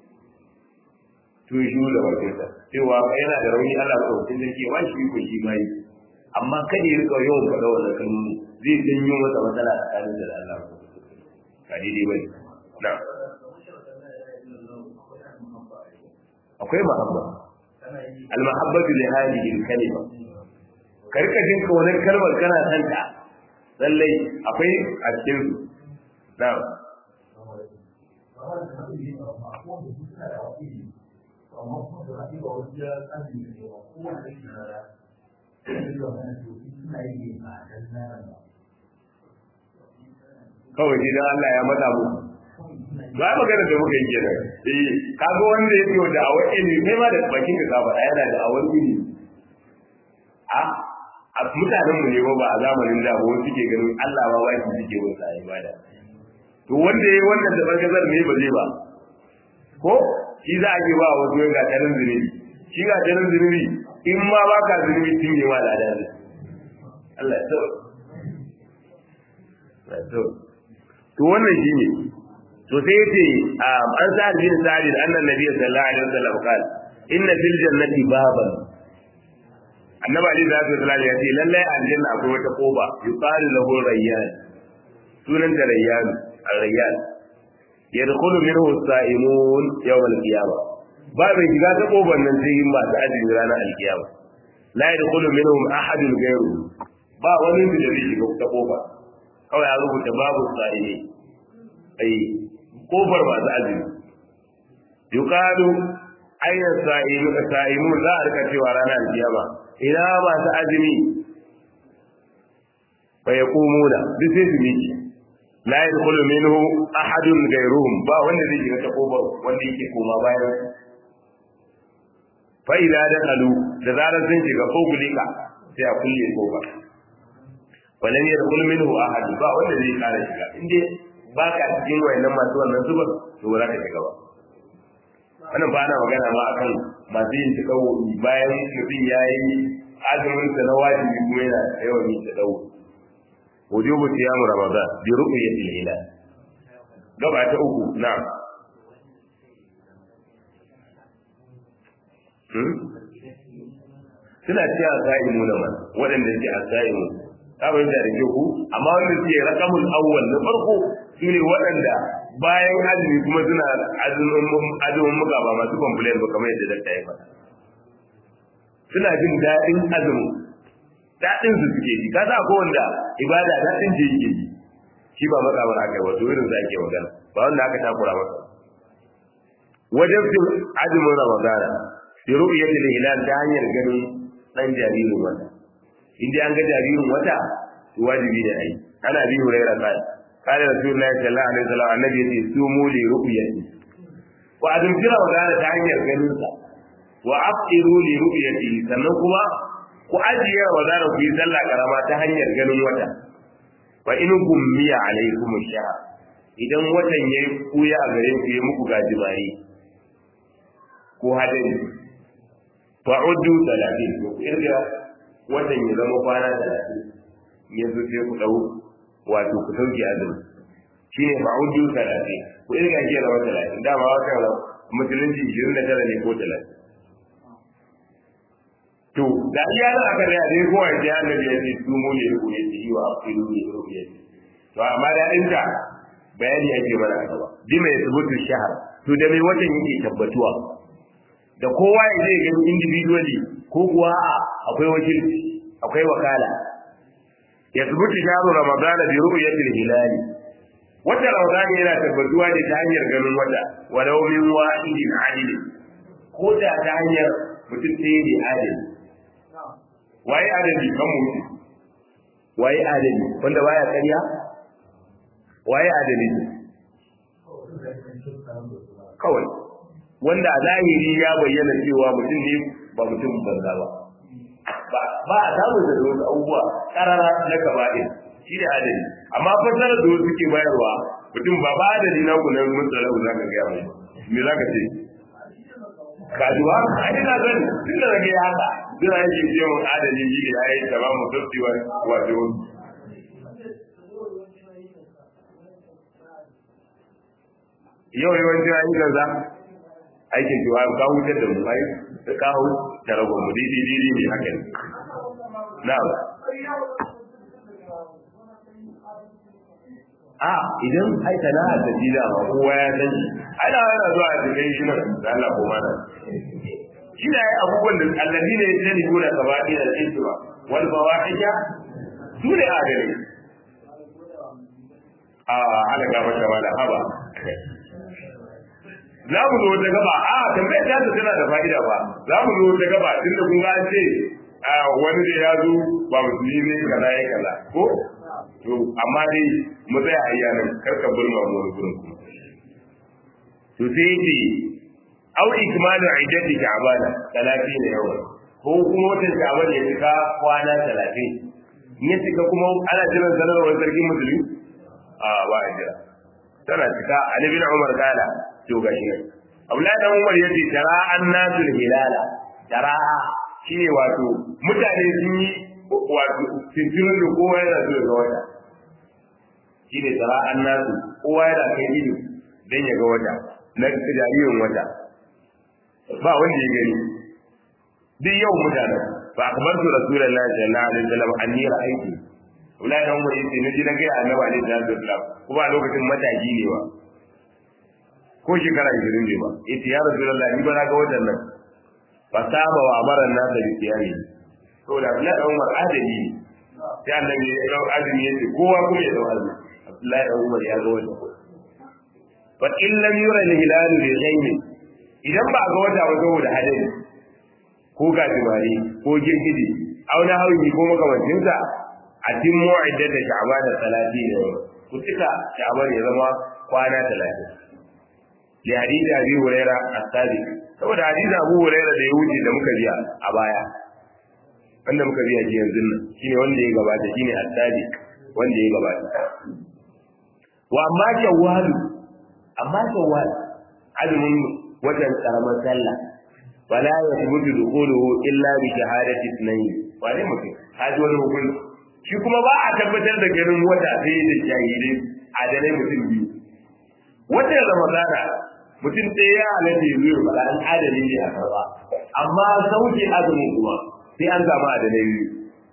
to shi da bakinsa cewa yana da rauni Allah ba mutum da ke washi ko shi mai amma kada ya rika yawan faɗa wannan kalmomi zai janyo masa matsala tsakanin da Allah ba daidai bane na akwai mahabba al-mahabbatu li hadhihi al-kalima ka rika jin kaunar kalmar kana san ta lallai akwai a cikin su na'am kawai shi dan Allah ya mata mu ba magana da muka yi kenan eh kaga wanda yake da awar ilimi kai ma da bakin ka saba yana da awar ilimi a a mutanen mu ne ba ba a zamanin da ba wasu ke ganin Allah ba wai suke wasa ibada to wanda yayi wannan da barkazar ne ba zai ba ko shi za a ke ba wasu ga tarin zunubi shi ga tarin zunubi in ma ba ka zunubi tun ne ma da ne Allah ya tsawo to wannan shine to sai yace an sa bin sa'id annan nabiy sallallahu alaihi wasallam qala inna fil jannati baban annabi ali da sallallahu ya ce lalle aljanna akwai wata koba yuqalu lahu rayyan sunan da rayyan ar-rayyan yadkhulu minhu as-sa'imun yawm al-qiyamah ba mai shiga ta koban nan sai yin masu azumi ranar al-qiyamah la yadkhulu minhum ahadun ghayru ba wani da zai shiga ta koba kawai ya rubuta babu sa'ili ai kofar masu azumi yuqalu ayna sa'imu sa'imu za a rika cewa ranar alkiyama ina masu azumi fa yaqumuna duk sai su miki la yadkhulu minhu ahadun ghayruhum ba wanda zai shiga ta kofar wanda yake koma bayan fa ila dakhalu da zarar sun shiga ko gulika sai a kulle kofar walam yadkhul minhu ahad ba wanda zai kare shiga inde ba ka cikin wayannan masu wannan zubar to ba za ka shiga ba wannan ba na magana ma akan masu yin takawu bayan mutum ya yi azumin sa na wajibi kuma yana yawan yin takawu wujubu siyamu ramadan bi ru'yatil hilal gaba ta uku na'am suna cewa sa'imu na man waɗanda suke a sa'imu abin da rike ku amma wanda suke rakamul awwal na farko su ne waɗanda bayan azumi kuma suna azumin muka ba masu complain ba kamar yadda dakta ya faɗa suna jin daɗin azumin daɗin su suke ji kasa ko wanda ibada daɗin ce yake ji shi ba makamar aka yi wato irin sa ake magana ba wanda aka takura masa wajen azumin ramadana bi ru'yatil hilal ta hanyar ganin dan jaririn wata in dai an ga jaririn wata wajibi da ai ana bi hurairah kai kana rasulullahi sallallahu alaihi wasallam annabi yace sumu li ru'yati wa azum jira wa gana ta hanyar ganin sa wa afiru li ru'yati sannan kuma ku ajiye wa zara ku yi sallah karama ta hanyar ganin wata fa in gummiya alaikum shahr idan watan yayi kuya a gare ku yayi muku gajimare ko hadari fa'uddu 30 ko irga watan ya zama kwana talatin ya zo sai ku ɗau wato ku sauke azumi shi ne ma'udu talatin ku irga shi zama talatin dama watan musulunci ishirin da tara ne ko talatin to da iya nan aka da dai kowa ya ji annabi ya ce su mu ne ku ya ce wa aqilu ne ku ya ce to amma da inda bayani ake mana a gaba bi mai subutu shahar to da mai watan yake tabbatuwa da kowa ya zai gani individually ko kuwa akwai wakilci akwai wakala ya zubuta sharu ramadan bi ru'yatil hilali wata ramadan yana tabbatuwa ne ta hanyar ganin wata walau min wahidin adil ko da ta hanyar mutum ɗaya ne adil waye adali kan mutu waye adali wanda baya ƙarya waye adali kawai wanda a zahiri ya bayyana cewa mutum ne ba mutum banza ba ba a samun da wasu abubuwa karara na kaba'in shi da adali amma fasarar da wasu ke bayarwa mutum ba ba adali na ku nan mun tsara za ka gaya mai me za ka ce kajuwa a ina zan tun da rage haka zira yake ce mun adali shi da ya yi tamamu sassewa wato yau yawancin ayyukan za aikin cewa ka hutar da mu ai da ka hu da ragon mu didi didi ne haka ne na'am a idan ai sana'a da dida ma kowa ya san shi ana yana zuwa a cikin shi nan da Allah ko mana shi ne abubuwan da allazi ne ya sani gona gaba ɗaya da tsintuwa wal fawahisha su ne adalai a ala gaba ta mala haba za mu zo wata gaba a tambayar ta tana da fa'ida ba za mu zo wata gaba tun da kun ga an ce wani da ya zo ba musulmi ne kaza ya kaza ko to amma dai mu tsaya a yanan karka burma mu wani gurin kuma to sai yace au ikmalu iddati sha'bana 30 yawa ko kuma wata sha'ban ya cika kwana 30 ne cika kuma ana jiran sanarwar sarkin musulmi a ba a jira tana cika ali bin umar kala to gashi nan abdullahi dan umar yace tara annasul hilala tara shine wato mutane sun yi wato tintirin da kowa yana so ga wata shine tara annasu kowa yana kai ido dan ya ga wata na jaririn wata ba wanda ya gani duk yau mutanen fa akbartu rasulullahi sallallahu alaihi wasallam anni ra'aytu Ulai dan wani yace naji na ga annabi alaihi salatu wasallam kuma a lokacin mataki ne ba ko shekara 20 ne ba yace ya rasulullahi ni ba na ga watan nan fa saba wa amara nasa bi siyami to da Abdullahi dan Umar adali ne sai annabi ya dau azumi yace kowa kuma ya dau azumi Abdullahi dan Umar ya ga watan fa in lam yura al-hilal bi ghaymi idan ba ga wata ba saboda hadari ko gajimare ko girgidi auna hawi ko makamancin sa a tin mu'iddat da sha'ban da salati ne ku tuka sha'ban ya zama kwana 30 li hadisi abi huraira as-sadiq saboda hadisi abu huraira da ya wuce da muka biya a baya wanda muka biya ji yanzu nan shine wanda ya gabata shine as-sadiq wanda ya gabata wa amma shawwal amma shawwal azumin watan karamar sallah wala yathbutu dukhuluhu illa bi shahadati ithnayn wane mutum haji wani hukunci shi kuma ba a tabbatar da ganin wata sai da shahidi adalai mutum biyu wata ramadana mutum ɗaya ya halatta ya zuwa bala an adali ne a karba amma sauke azumin kuma sai an samu adalai biyu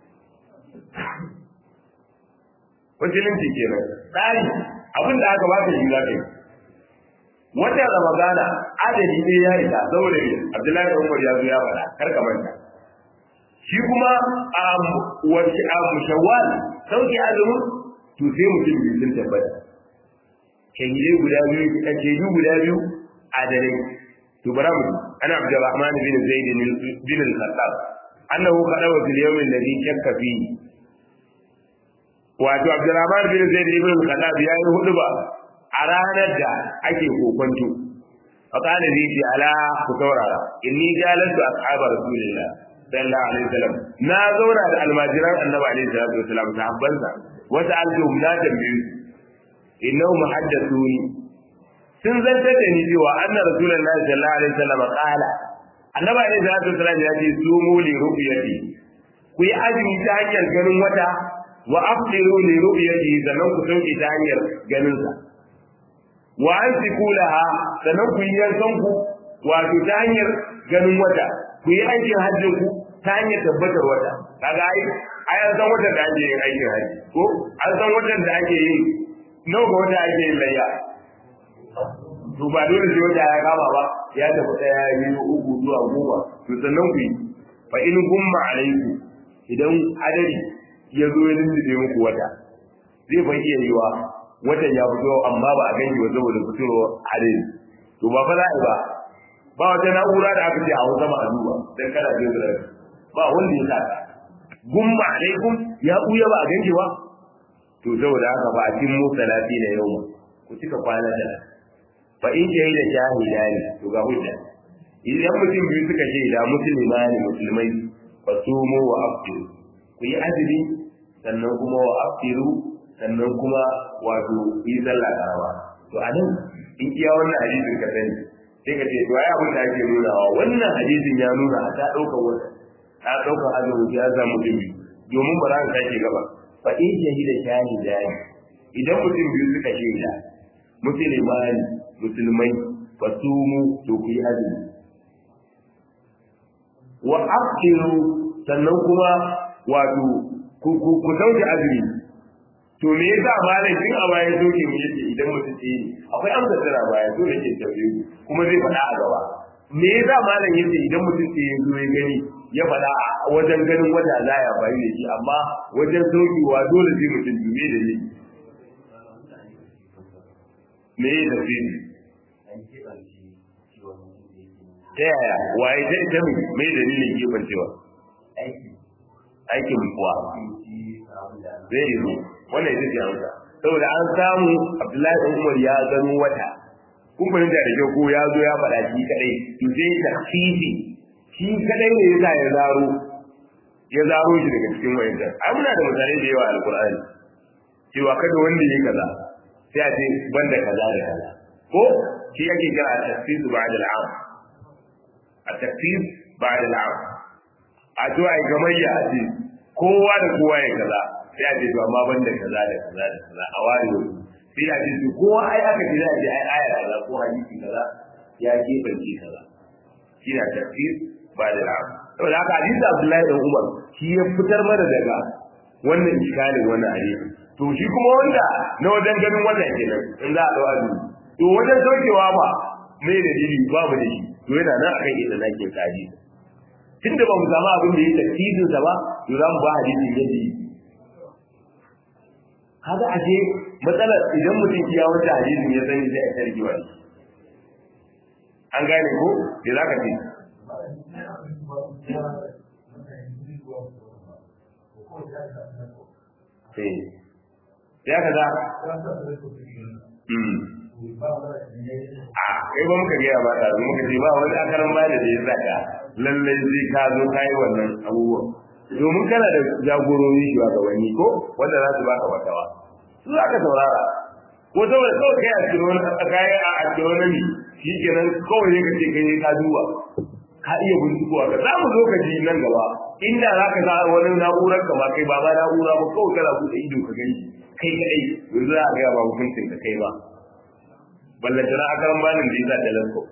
musulunci kenan tsari abin da aka baka shi za ka yi wata ramadana adadi ne ya isa saboda ne abdullahi da umar ya zo ya faɗa kar ka manta shi kuma a wace a shawwal sauki azumin to sai mutum biyu sun tabbata shahidai guda biyu shaidu guda biyu adalai to bara mu ana abdurrahman bin zaid bin al-khattab annahu qadawa fil yawm alladhi shakka fihi wato abdurrahman bin zaid bin al-khattab ya yi hudu ba a ranar da ake kokonto فقال لي على كتورا إني جالست أصحاب رسول الله صلى الله عليه وسلم نا زورا da almajiran annabi alaihi salatu wasalam sahabbansa wata aljuhum na tambaye su innahu muhaddathuni sun zanta da ni cewa anna rasulullahi sallallahu alaihi wasallam qala annabi alaihi salatu wasalam ya ce sumu li ru'yati ku yi azumi ta hanyar ganin wata wa afdiru li ru'yati sannan ku sauke ta hanyar ganin sa wa an laha sannan ku yi yankan ku wato ta hanyar ganin wata ku yi aikin hajjin ku ta hanyar tabbatar wata kaga ai ai an san watan da ake yin aikin hajji ko an san watan da ake yin nawa ga wata ake yin layya to ba dole sai wata ya kama ba ya tafi ɗaya biyu uku zuwa goma to sannan ku yi fa in gumma alaiku idan adari ya zo ya lullube muku wata zai fa iya yiwa watan ya fito amma ba a ganki ba saboda fitowa hadari to ba fa za a yi ba ba wata na'ura da aka ce a sama a duba dan kana jin zira ba wanda ya saka gumma alaikum ya buya ba a ganki ba to saboda haka ba a cin mu salati na yau ku cika kwana da fa in shahida shahida ne to ga hujja idan mutum biyu suka shaida musulma ne musulmai fa sumu wa aftiru ku yi azumi sannan kuma wa aftiru sannan kuma wato yi sallah karawa to a nan in iya wannan hadisin ka sani sai ka ce to ai abin da ake nunawa wannan hadisin ya nuna a ta ɗaukar wata ta ɗaukar azumi ya samu dubi domin ba za ka sake gaba fa in shahida shahida ne idan mutum biyu suka shaida musulmani musulmai fa sumu to ku yi azumi wa aqiru sannan kuma wato ku sauke azumi to me yasa malam tun a baya soke mu yace idan mutum ce akwai amsa tana baya to yake tafiye kuma zai faɗa a gaba me yasa malam yace idan mutum ce ya zo ya gani ya faɗa a wajen ganin wata za ya bayi da shi amma wajen saukewa dole sai mutum dume da ni me ya tafi ta yaya waye ta ita mai me dalilin gefen cewa aikin kuwa zai yi zo wannan ita ce amsa saboda an samu abdullahi ɗan umar ya gano wata kun fahimta da kyau ko ya zo ya faɗa shi kadai to sai takhfifi shi kadai ne yasa ya zaro ya zaro shi daga cikin wayanta ai muna da misalai da yawa alqur'ani cewa kada wanda yake kaza sai a ce banda kaza da kaza ko shi yake kira at-takhfif ba'da al-'am at-takhfif ba'da al-'am a to ai gamayya a ce kowa da kowa ya kaza sai a ce to amma banda kaza da kaza da kaza a ware sai a ce to kowa ai aka ce za a ce ai aya kaza ko hadisi kaza ya gefance kaza shi na tafsir ba da ra'a saboda haka hadisi Abdullahi dan Umar shi ya fitar mana daga wannan iskalin wannan hadisi to shi kuma wanda na wajen ganin wannan kenan in za a dawo azumi to wajen saukewa ba mai da dili babu da shi to yana nan akan inda nake kaji tunda ba mu samu abin da ya tafsirin sa ba to za mu ba hadisi yadda yi kaga ashe matsalar idan mutum ya wata hadisin ya sani sai a tarki wani an gane ko da za ka ce ya ka za a kai ba muka gaya ba ɗazu muka ce ba wani akaran ba da ya saka lallai zai ka zo ka yi wannan abubuwan domin kana da jagorori shugabanni ko wanda za su baka watawa su za ka saurara ko saboda kawai kai a cikin wani kayan a astronomy shi kenan kawai ne ka ce kai ka duba ka iya bincikowa ka za mu zo ka ji nan gaba inda za ka sa wani na'urar ka ba kai ba ba na'ura ba kawai kana buɗe ido ka gani kai kaɗai yanzu za a gaya ba hukuncin ka kai ba ballantana a karan banin da ya sa telescope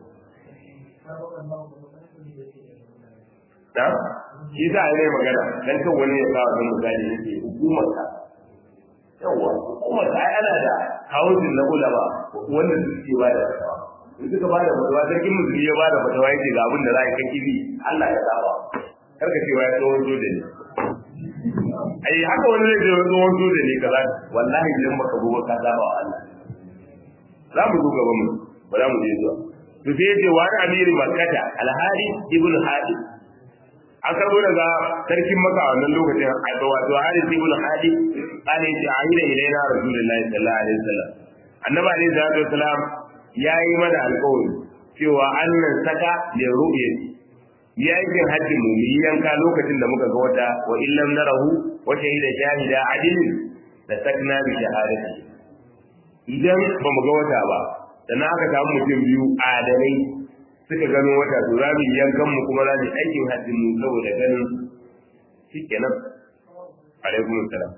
na shi za a yi magana dan kan wani ya kawo wani misali yake hukumar ka yawa hukumar ka ai ana da hausin na ulama wanda suke ba da fatawa in suka ba da fatawa sarkin musulmi ya ba da fatawa yake ga abin da za a yi kan kibi Allah ya saba kar ka cewa ya tsohon soja ne ai haka wani zai ce tsohon soja ne kaza wallahi idan baka gobe ka saba wa Allah za mu zo gaban mu ba za mu je zuwa to sai yace wa amiri makkata alhari ibn hadi an karbo daga sarkin maka a wannan lokacin a wato Haris ibn Hadi an yi ahira ilaina Rasulullahi sallallahu alaihi wasallam annabi alaihi salatu wasallam yayi mana alƙawari cewa annan saka da ru'ya yayin hajji mu mu yanka lokacin da muka ga wata wa illam narahu wa shahida shahida adilin da sakna bi shahadati idan ba mu ga wata ba sannan aka samu mutum biyu adalai suka gano wata to za mu yankan mu kuma za mu aikin hajjin mu saboda ganin shi kenan alaikum salam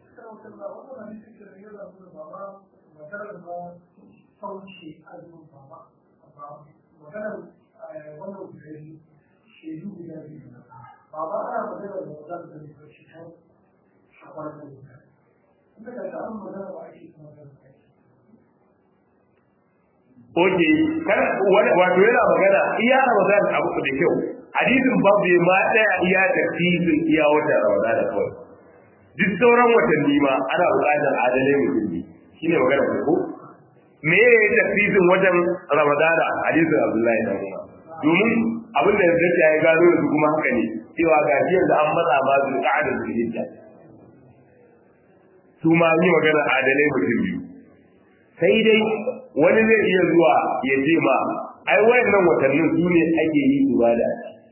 Baba ana magana da wadanda da ne shi kan shafar da mutane. Kuma da ta an magana ba ake kuma da Oke, kan wato yana magana iya Ramadan abu da kyau. Hadisin babu ya ma daya iya tafsirin iya wata Ramadan da kawai. Duk sauran watanni ma ana buƙatar adalai mutum ne. Shine magana ko? Me ya yi tafsirin wajen Ramadan hadisin Abdullahi da Umar. Domin abin da ya ya gano da kuma haka ne cewa ga shi yanzu an matsa ma su ka'ada su hijja. Su ma yi magana adalai mutum biyu. Sai dai wani zai iya zuwa ya ce ma ai wayannan watannin su ne ake yi ibada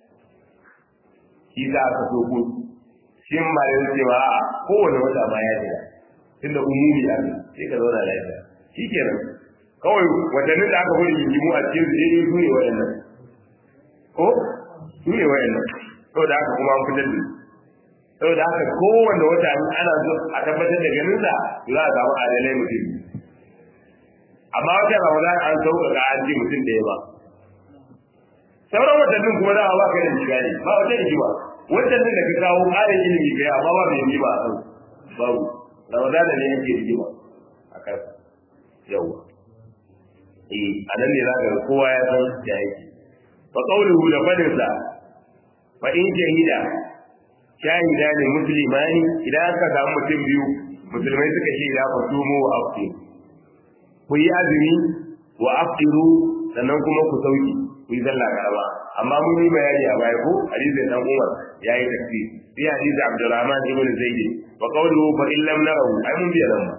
shi za ka so ko shi ma da ce ma a kowane wata ma ya jira tunda umumi a ne sai ka zauna lafiya shi kenan kawai watannin da aka bari yimu a cikin su ne su ne wayannan ko su ne wayannan saboda haka kuma an fitar da saboda haka kowanne wata ana so a tabbatar da ganin sa za a samu adalai mutum amma wata ramadan an sauƙaƙa an ji mutum da ya ba sauran watannin kuma za a ba ka da shiga ne ba wata rigima watannin da ka kawo ƙarin ilimi kai amma ba mai rigima a kan babu ramadan ne yake rigima a kan yawa eh a nan ne za ka kowa ya san da yake fa qawluhu da fadinsa fa in shahida shahida ne muslimani idan aka samu mutum biyu musulmai suka ce da ku tumo wa afti ku yi azumi wa aftiru sannan kuma ku sauki ku yi sallah karama amma mun yi bayani a baya ko hadisin dan Umar yayi tafsir fi hadisi Abdurrahman ibn Zaid wa qawluhu fa in lam narahu ai mun biya nan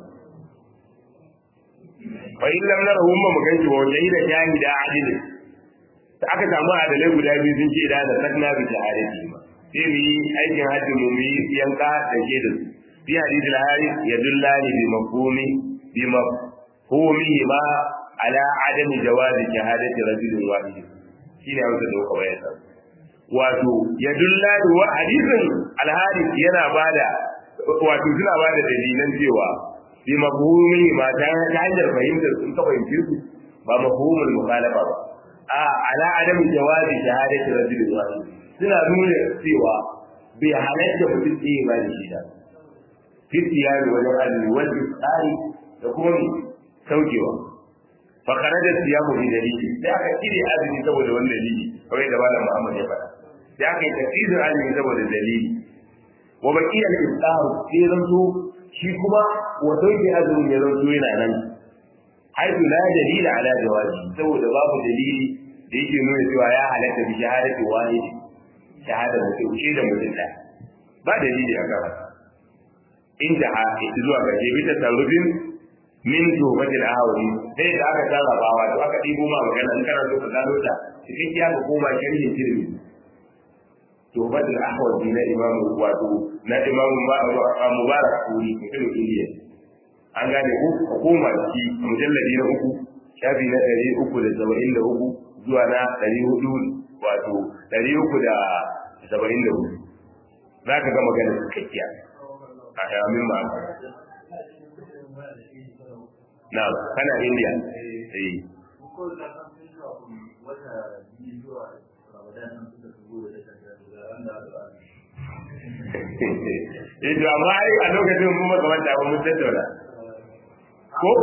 fa in lam narahu mun mu ganci wa shahida shahida adil da aka samu adalai guda biyu sun ce da da sakna bi shahadati ma sai mu yi aikin hajji mu yi yanka da ke da su fi hadisi al-haris yadullani bi mafhumi bi mafhumi ma ala adami jawazi shahadati rajulin wahid shine wanda da kuka bayyana wato yadullani wa hadisin al-haris yana bada wato suna bada dalilan cewa bi mafhumi ma ta hanyar fahimtar sun ka fahimce su ba mafhumul mukhalafa ba a ala adami jawazi shahadati rajulin wahid suna nuna cewa bai halatta mutum ɗaya ba da shi da fitiyari wajen azumi wanda tsari da kuma mai saukewa fa kharaja siyamu bi dalili sai aka kire azumi saboda wannan dalili kawai da malam Muhammad ya faɗa sai aka yi tafsirin azumi saboda dalili wa baqiya al-iftar sai zanto shi kuma wa sauke azumin ya zanto yana nan haitu la dalila ala jawazi saboda babu dalili da yake nuna cewa ya halatta bi shahadati wahid shahada mutum ce da mutum da ba dalili a kan inda a zuwa ga jebi ta tarubin min tubatil ahwali sai da aka sarrafa wato aka dibo ma magana in kana so ka gano ta cikin ya ka koma sharhin tirmi tubatil ahwali na imam wato na imam mubarak kuri mutum indiya an gane ku ka koma ciki mujalladi na uku shafi na ɗari uku da saba'in da uku zuwa na ɗari hudu wato ɗari uku da saba'in da hudu za ka ga magana cikakkiya a yamin ma na kana indiya eh eh to amma ai a lokacin mun maka wanda ba mun tattauna ko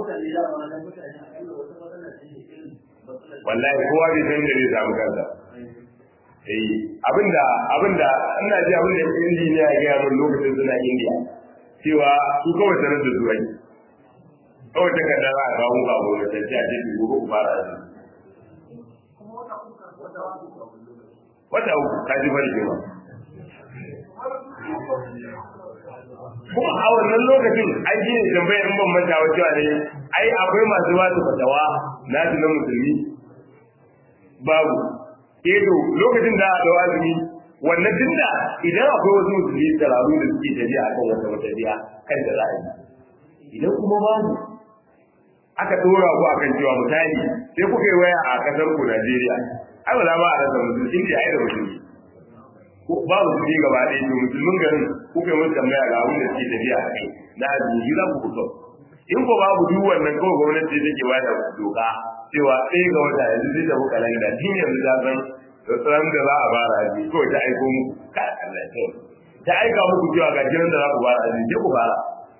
wallahi kowa bai san da zai samu kansa eh abinda abinda ina ji abinda injiniya ya gaya mun lokacin suna indiya cewa su kawai sanar da zuwa kawai ta kada za a kawo ba ko da tafiya ce ku gobe ku fara da wata uku ka ji bari kewa kuma a wannan lokacin ai shi ne tambayar in ban manta wa cewa ne ai akwai masu wasu fatawa na su na musulmi babu edo lokacin da a dawa azumi wannan tunda idan akwai wasu musulmi tsararru da suke tafiya akan wata matafiya kan da za a yi idan kuma babu aka dora ku akan cewa misali sai kuka yi waya a kasar ku Najeriya ai ba za ma a rasa musulmi inda ai da musulmi babu su gaba ɗaya to musulmin garin kuka yi musu tambaya ga abin da suke tafiya a kai na azumi za ku fito in ko babu duk wannan kawai gwamnati take ba da doka cewa ɗaya ga wata yanzu zai tafi kalanda tun yanzu ta san ran da za a fara aji kawai ta aiko muku ka Allah ya tsoro ta aika muku cewa ga jiran da za ku fara aji sai ku fara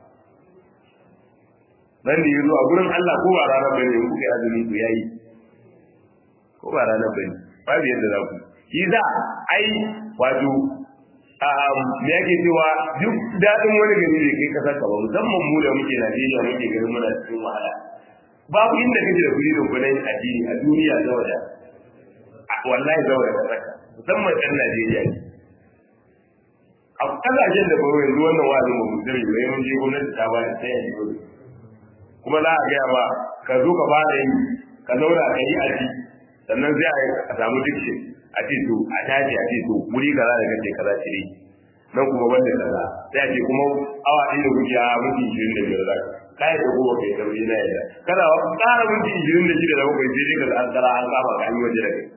nan da yazo a gurin Allah ko ba ranar bane in kuka yi azumi ku yayi ko ba ranar bane babu yadda za ku shi za ai wato me yake cewa duk daɗin wani gari da kai kasar ka ba musamman mu da muke Najeriya muke garin muna cikin wahala babu inda kake da kuɗi da kuɗin addini a duniya zawa da wallahi zawa da kasar musamman ɗan Najeriya ne a kasashen da baro yanzu wannan wa'azin ba mu sani ba mun je gwamnati ta ba ta yi dole kuma za a gaya ba ka zo ka fara yi ka zauna ka yi aji sannan sai a samu dikshin a ce to a tashi a ce to wuri kaza da kace kaza ce ne nan kuma wanda kaza sai a ce kuma awa ɗaya da kuke a minti ishirin da biyar zaka kai da kowa kai sauri na yadda kana ƙara minti ishirin da shida da bakwai sai dai ka an tsara an kama ka an yi waje da kai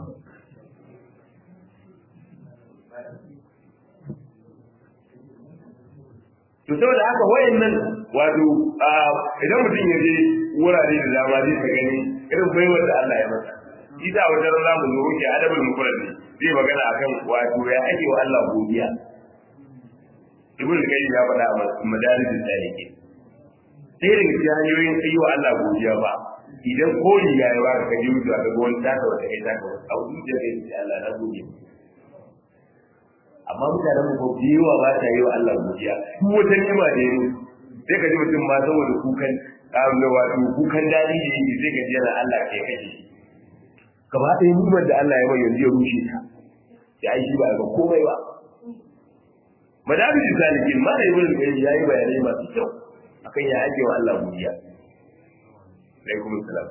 to saboda haka wayannan wato idan mutum ya je wurare da dama zai ta gani irin baiwar da Allah ya masa shi da wajen zamu zo ke adabul mufrad ne zai magana akan wato ya ake wa Allah godiya ibn qayyim ya faɗa a madarijin salike sai daga cikin hanyoyin yi wa Allah godiya ba idan ko riga ya ba ka ji wucewa ga wani taka wata kai taka wata a wuce da kai sai Allah na gode amma mutanen mu ko biyewa ba ta yi wa Allah godiya duk wata nima da yi sai ka ji mutum ma saboda kukan da wato kukan dadi da yake sai ka ji yana Allah kai kake gaba ɗaya nimar da Allah ya mai yanzu ya rushe ta ya yi shi ba ga komai ba madabin salikin ma da ibn qayyim yayi bayanai masu kyau akan ya ake wa Allah godiya alaikum salam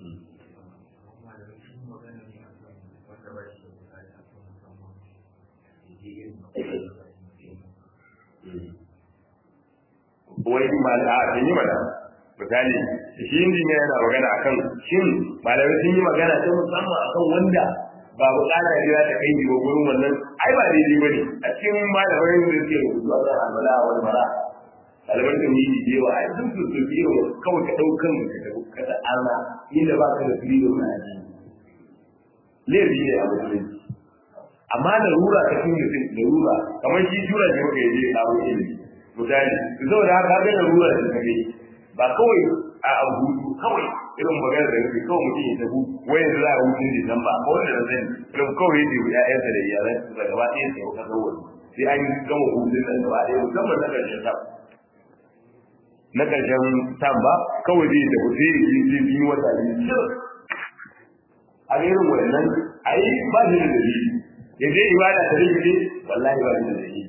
wai mala a yi mana misali shi injiniya yana magana akan shin malamai sun yi magana ta musamman akan wanda ba bukata ne za ta kai ni ba gurin wannan ai ba daidai bane a cikin malamai da suke rubutu a kan alwala wal mara malaman da yi da yawa ai sun su su biyo kawai ka daukan ka da Allah inda ba ka da freedom na aji laifi ne a musulunci amma da rura ta cikin mutum da rura kamar shi jura ne muka yi kawo ilimi misali su zo da haka ga da rura da kake ba kawai a abu kawai irin magana da yake kawai mutum ya tabu wai yanzu za a hutun disamba ko wanda na sani irin kawai ya tebu ya'yansa da iyalan su da gaba ɗaya sai ka kawo sai an gama hutun nan gaba ɗaya musamman na ƙarshen tam na ƙarshen tam ba kawai zai tafi sai ya ji sai biyu wata biyu a irin wannan a yi ba shi da dalili ya je ibada ta rikice wallahi ba shi da dalili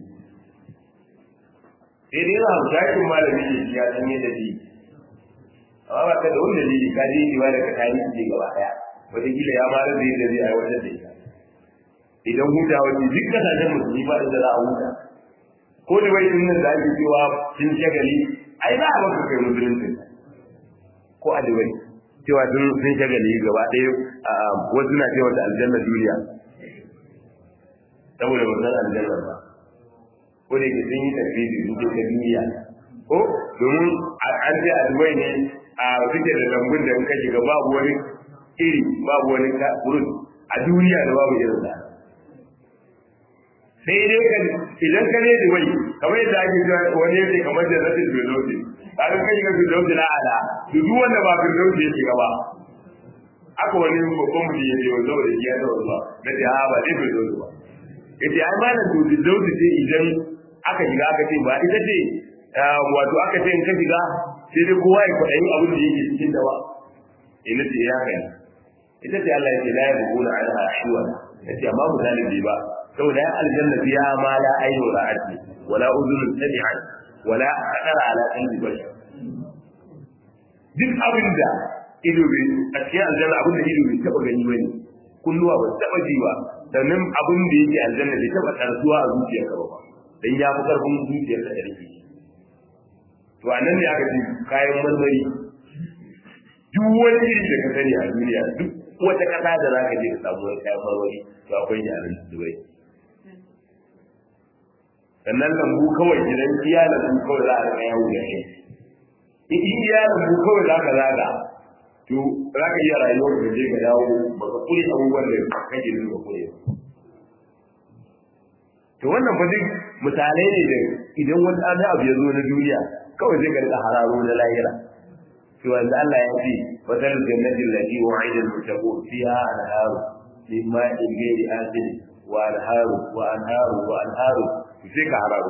sai dai yana shakin malami ne ya san yadda zai amma ba ka da wani dalili ka je ibada ka tayi ne gaba daya wataƙila ya mara da yadda zai aiwatar da ita idan huta wani duk kasashen musulmi ba inda za a huta ko da wai nan da ake cewa sun shagali ai za a maka kai musulunci ko a dubai cewa sun sun shagali gaba ɗaya wasu na cewa da aljanna duniya saboda ba san aljanna ba ko da yake sun yi tafsiri sun ce ta duniya ko domin an ce a dubai ne a suke da lambun da in ka shiga babu wani iri babu wani kurut a duniya da babu irin sa sai dai ka idan ka ne dubai kamar yadda ake cewa wani yake kamar da zafin firdausi a kan kai ga firdausi na ala to duk wanda ba firdausi ya shiga ba aka wani babban mutum ya ce wa saboda shi ya taɓa zuwa na ce ha ba zai firdausi ba yace ai malam to firdausi ce idan aka shiga aka ce ba ita ce wato aka ce in ka shiga sai dai kowa ya kwaɗayin abin da yake cikin da ba ina ce ya kai ita ce Allah ya ce la yabghuna anha shiwa yace amma misalin bai ba saboda ya aljanna fiha ma la aynu ra'at wala udhun sami'at wala qadara ala qalbi bashar duk abin da ido bai a cikin aljanna abin da ido bai taba gani bane kulluwa ba taba ji ba sannan abin da yake aljanna bai taba tarsuwa a zuciyarka ba dan ya fi karfin zuciyarka da rike to anan ne aka ce kayan marmari duk wani iri da ka sani a duniya duk wata kasa da za ka je ka samu wani kayan marmari to akwai shi a nan dubai sannan lambu kawai idan iya lambu kawai za a rika yawo da shi in iya lambu kawai za ka zaga to za ka iya rayuwar da je ka dawo ba ka kure abubuwan da kake so ka kure to wannan fa duk misalai ne da idan wani ɗan abu ya zo na duniya kawai zai garga hararo na lahira to wanda Allah ya ce fasal jannatin lati wa'ida al-muttaqun fiha anharu min ma'in ghairi asin wa anharu wa anharu wa anharu sai ka hararo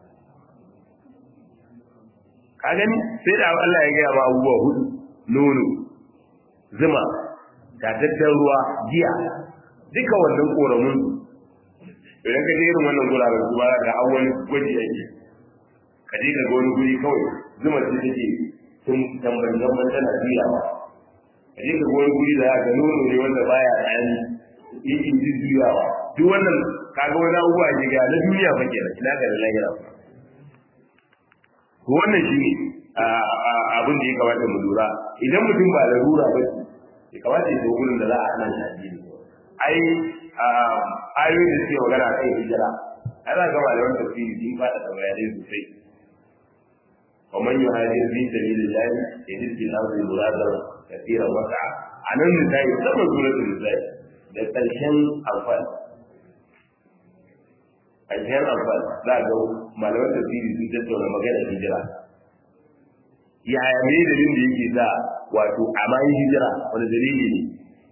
ka gani sai da Allah ya gaya ma abubuwa hudu nono zuma tatattar ruwa giya duka wannan koramun idan ka je irin wannan guraren su ba ga an wani gwaji ake ka je ka ga wani guri kawai zuma ce take tun tambar zamban tana juyawa ka je ka ga wani guri da ga nono ne wanda baya tsani yake juyawa duk wannan kaga wani abubuwa ke ga na duniya fa kenan ina ga da lahira wannan shi ne abin da ya kamata mu lura idan mutum ba da rura ba ya kamata ya zo gurin da za a hana shi addini ai ayoyin da suke magana kan hijira ai za ga malaman tafsiri sun faɗa da bayanai sosai wa man yuhajir fi sabilillah yajid fil ardi muradan kathiran wasa anan misali saboda suratul misali da ƙarshen amfani ƙarshen amfani za ga malaman tafsiri sun tattauna magana hijira yaya me dalilin da yake sa wato a bayan hijira wani dalili ne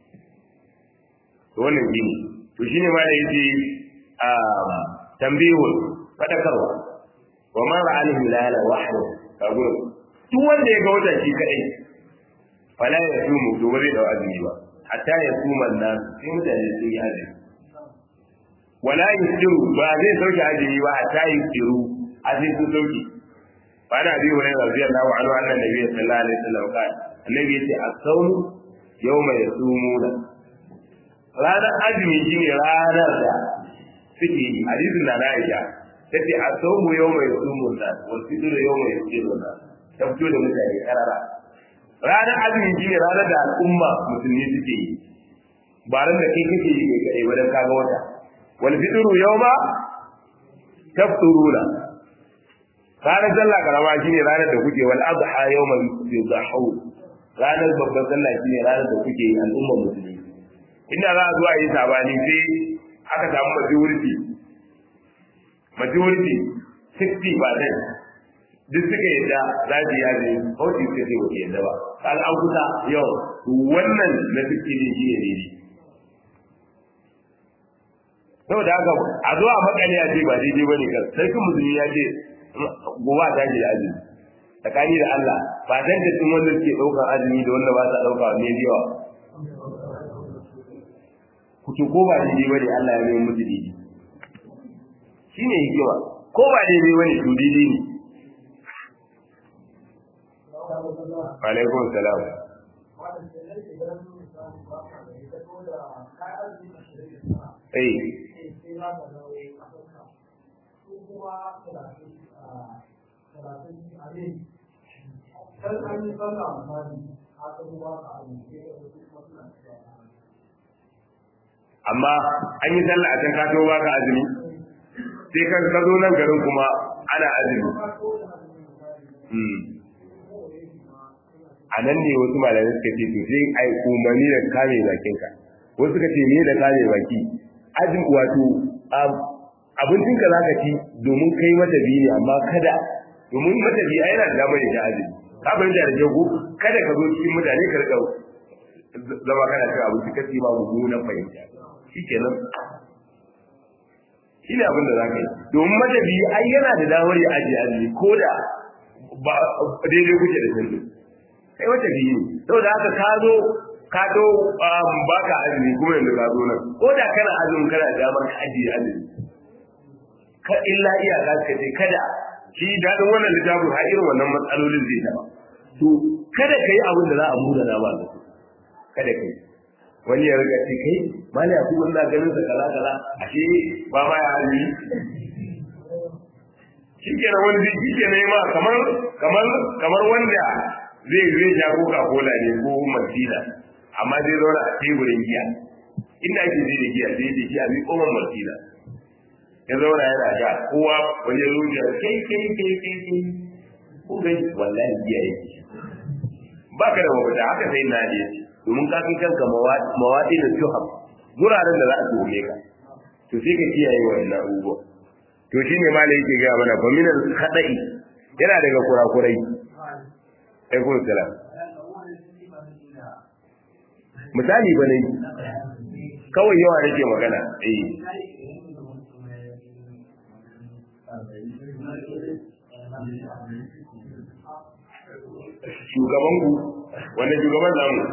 to wannan shi ne to shine ma da yace a tambihul fadakarwa wa man ra'a al-hilala wahdahu kago duk wanda ya ga wata shi kadai fala ya sumu to ba zai dau azumi ba hatta ya suma nan sai mutane sun yi azumi wala yusiru ba zai sauke azumi ba hatta yusiru azumi sun sauke fa ana bi wani radiyallahu anhu annan nabi sallallahu alaihi wasallam ka annabi yace as-sawm yawma yasumuna ranar azumi shine ranar da suke yi hadisin na Aisha tace as-sawm yawma yasumuna wal fitr yawma yasiruna ta fito da mutane karara ranar azumi shine ranar da al'umma musulmi suke yi ba ran da kai kake yi kai kadai ba dan kaga wata wal fitru yawma tafturuna ranar sallah karama shine ranar da kuke wal adha yawma yudahu ranar babban sallah shine ranar da kuke yi al'umma musulmi inda za a zo a yi sabani sai aka samu majority majority 60 ba dai duk suka yadda za su yi azumi kawai suka ce wata yadda ba kaga an kusa yau wannan na 60 ne shi ne daidai saboda haka a zo a makale ya ce ba daidai bane kan sarkin musulmi ya ce gobe ta ji da azumi tsakani da Allah ba dan da tun wanda suke daukar azumi da wanda ba sa dauka ne yawa ku ce ko ba daidai bane Allah ya mai musu daidai shine hikima ko ba daidai bane to daidai ne alaikum salam eh amma an yi sallah a can ka ba ka azumi sai kan ka zo nan garin kuma ana azumi a nan ne wasu malamai suka ce to sai ai umarni da kame bakinka wasu suka ce me da kame baki azumi wato abincin ka zaka ci domin kai mata biyu ne amma kada domin mata biyu ai yana da damar ya azumi ka bari da jago kada ka zo cikin mutane ka rika zama kana cin abinci ka ci ba mummunan fahimta shikenan shi ne abin da za ka yi domin mata biyu ai yana da damar ya ajiye azumi ko da ba daidai kuke da sanda kai wata biyu ne saboda haka ka zo ka zo ba ka azumi kuma yanzu ka zo nan ko da kana azumin kana da damar ka ajiye azumi ka illa iyaka ka ce kada shi dadin wannan littafin har irin wannan matsalolin zai taba to kada ka yi abin da za a muna na ba da su kada ka yi wani ya riga ce kai mali a kuma ina ganin sa kaza kaza ashe ba ma ya hali shi kenan wani zai shi kenan ma kamar kamar kamar wanda zai zai sha coca cola ne ko martina amma zai zauna a teburin giya inda ake zai da giya zai da giya zai koma martina ya zauna yana sha kowa wani ya zo da kai kai kai kai kai ko gai wallahi giya yake ba ka da mafita haka sai na ne domin ka kai kanka mawaɗi da tuham guraren da za a tuhume ka to sai ka kiyaye wannan abubuwa to shine malai yake gaya mana fa minal khada'i yana daga kurakurai alaikum salam misali ba ne kawai yawa nake magana eh shugaban ku wanda shugaban zamu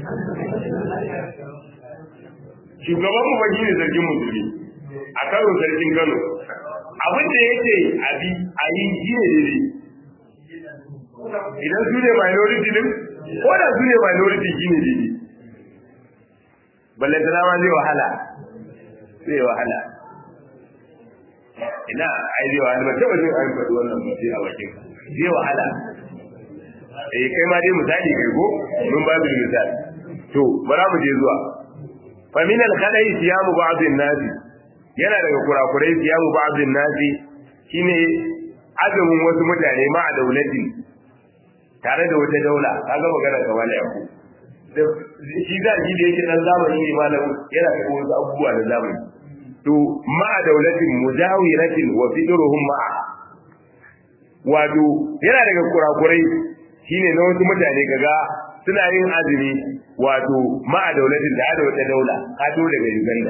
shugaban mu ba shine sarkin musulmi a karo sarkin Kano abin da yake abi a yi shi ne daidai idan su ne minority din ko da su ne minority shi ne daidai balle tana ma zai wahala zai wahala ina ai zai wahala ba taba jin an faɗi wannan ba sai a bakin zai wahala eh kai ma dai misali kai ko mun ba da misali to bara mu je zuwa fa min al khadai siyamu ba'd an-nas yana daga kurakurai siyamu ba'd an-nas shine azumin wasu mutane ma a daulatin tare da wata daula kaga magana ka wala yaku shi za ji da yake dan zamani ne malamu yana da wasu abubuwa na zamani to ma a daulatin mujawiratin wa fidruhum ma'a wato yana daga kurakurai shine na wasu mutane kaga suna yin azumi wato ma'a daulatin da da wata daula ka to daga Uganda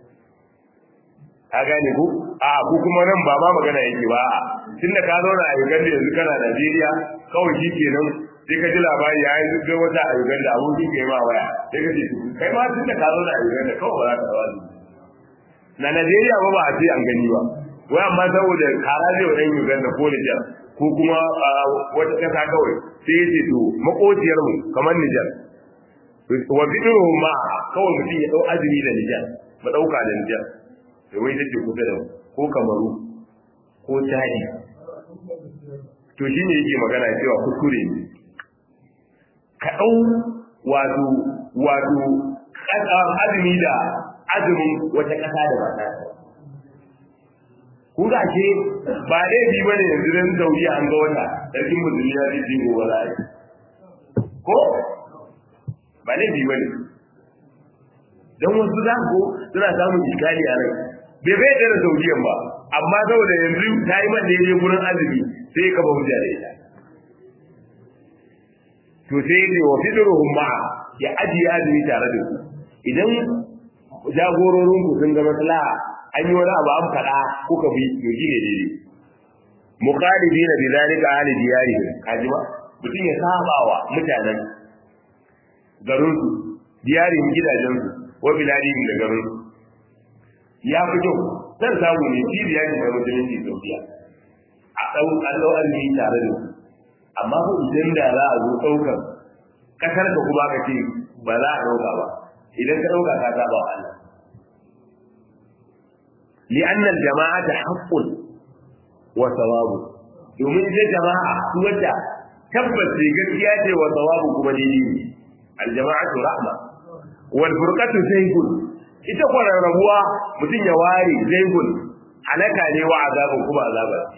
ka gane ku a ku kuma nan ba ma magana yake ba a tunda ka zauna a Uganda yanzu kana Najeriya kawai shi kenan sai ka ji labari ya yi ga wata a Uganda abokin ka yi ma waya sai ka ce kai ma tunda ka zauna a Uganda kawai ba za ka rawa na Najeriya ba ba a ce an gani ba wai amma saboda kara zai wa ɗan Uganda ko Nijar ko kuma wata ƙasa kawai sai ya ce to makociyar mu kamar Nijar wa bidiruhum ma kawai mutum ya dau azumi da Nijar ba dauka da Nijar da wai take kusa da ko Kamaru ko Chadi to shine yake magana cewa kuskure ne ka dau wato wato azumi da azumin wata ƙasa da ba ta kun ga ce ba laifi ba ne yanzu dan Saudiya an ga wata sarkin musulmi ya ce gobe za a yi ko ba laifi ba ne don wasu za ko suna samun iskali a rai bai bai da Saudiyan ba amma saboda yanzu ta yi man daidai gurin azumi sai ka ba hujja da ita to sai ne wa fidruhum ma'a ya ajiye azumi tare da su idan jagororin ku sun ga maslaha an yi wani abu an faɗa kuka bi to shi ne daidai muqalidina bi zalika ahli diyarihim kaji ba mutum ya saba wa mutanen garin su diyarin gidajen su wa biladihim da garin su ya fi kyau zan samu ne shi diyarin da musulunci saudiya a ɗau allo arziki tare da su amma ko idan da za a zo ɗaukar ƙasar ka kuma ka ce ba za a ɗauka ba idan ka ɗauka ka saba wa Allah لأن الجماعة حق وثواب domin ita jama'a su wadda tabbas sai gaskiya ce wa thawabu kuma daidai ne aljama'atu rahma wal furqatu zaygun ita kwarar rabuwa mutum ya ware zaygun halaka ne wa azabun kuma azaba ce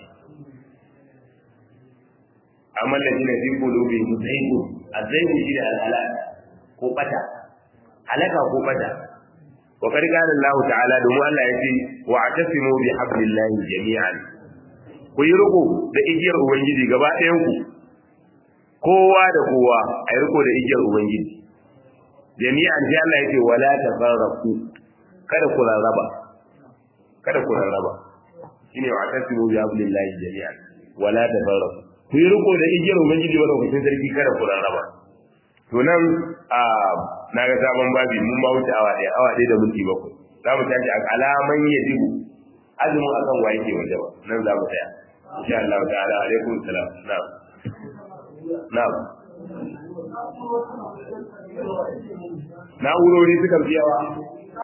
amma ladina fi qulubihim zaygun azaygun shi da halal ko bata halaka ko bata wa qad qala Allah ta'ala domin Allah yace wa atasimu bi hablillahi jami'an ku yi riko da igiyar ubangiji gaba ɗayan ku kowa da kowa a yi riko da igiyar ubangiji jami'an sai Allah yace wala tafarraqu kada ku rarraba kada ku rarraba shine wa atasimu bi hablillahi jami'an wala tafarraqu ku yi riko da igiyar ubangiji wanda ku sarki kada ku rarraba to nan a na ga sabon babi mun ba wuce awa ɗaya awa ɗaya da minti bakwai za mu tashi a alaman ya dibu azumin akan wa yake waje ba nan za mu tsaya insha Allah ta'ala alaikum salam na'am na'am na'urori suka fi yawa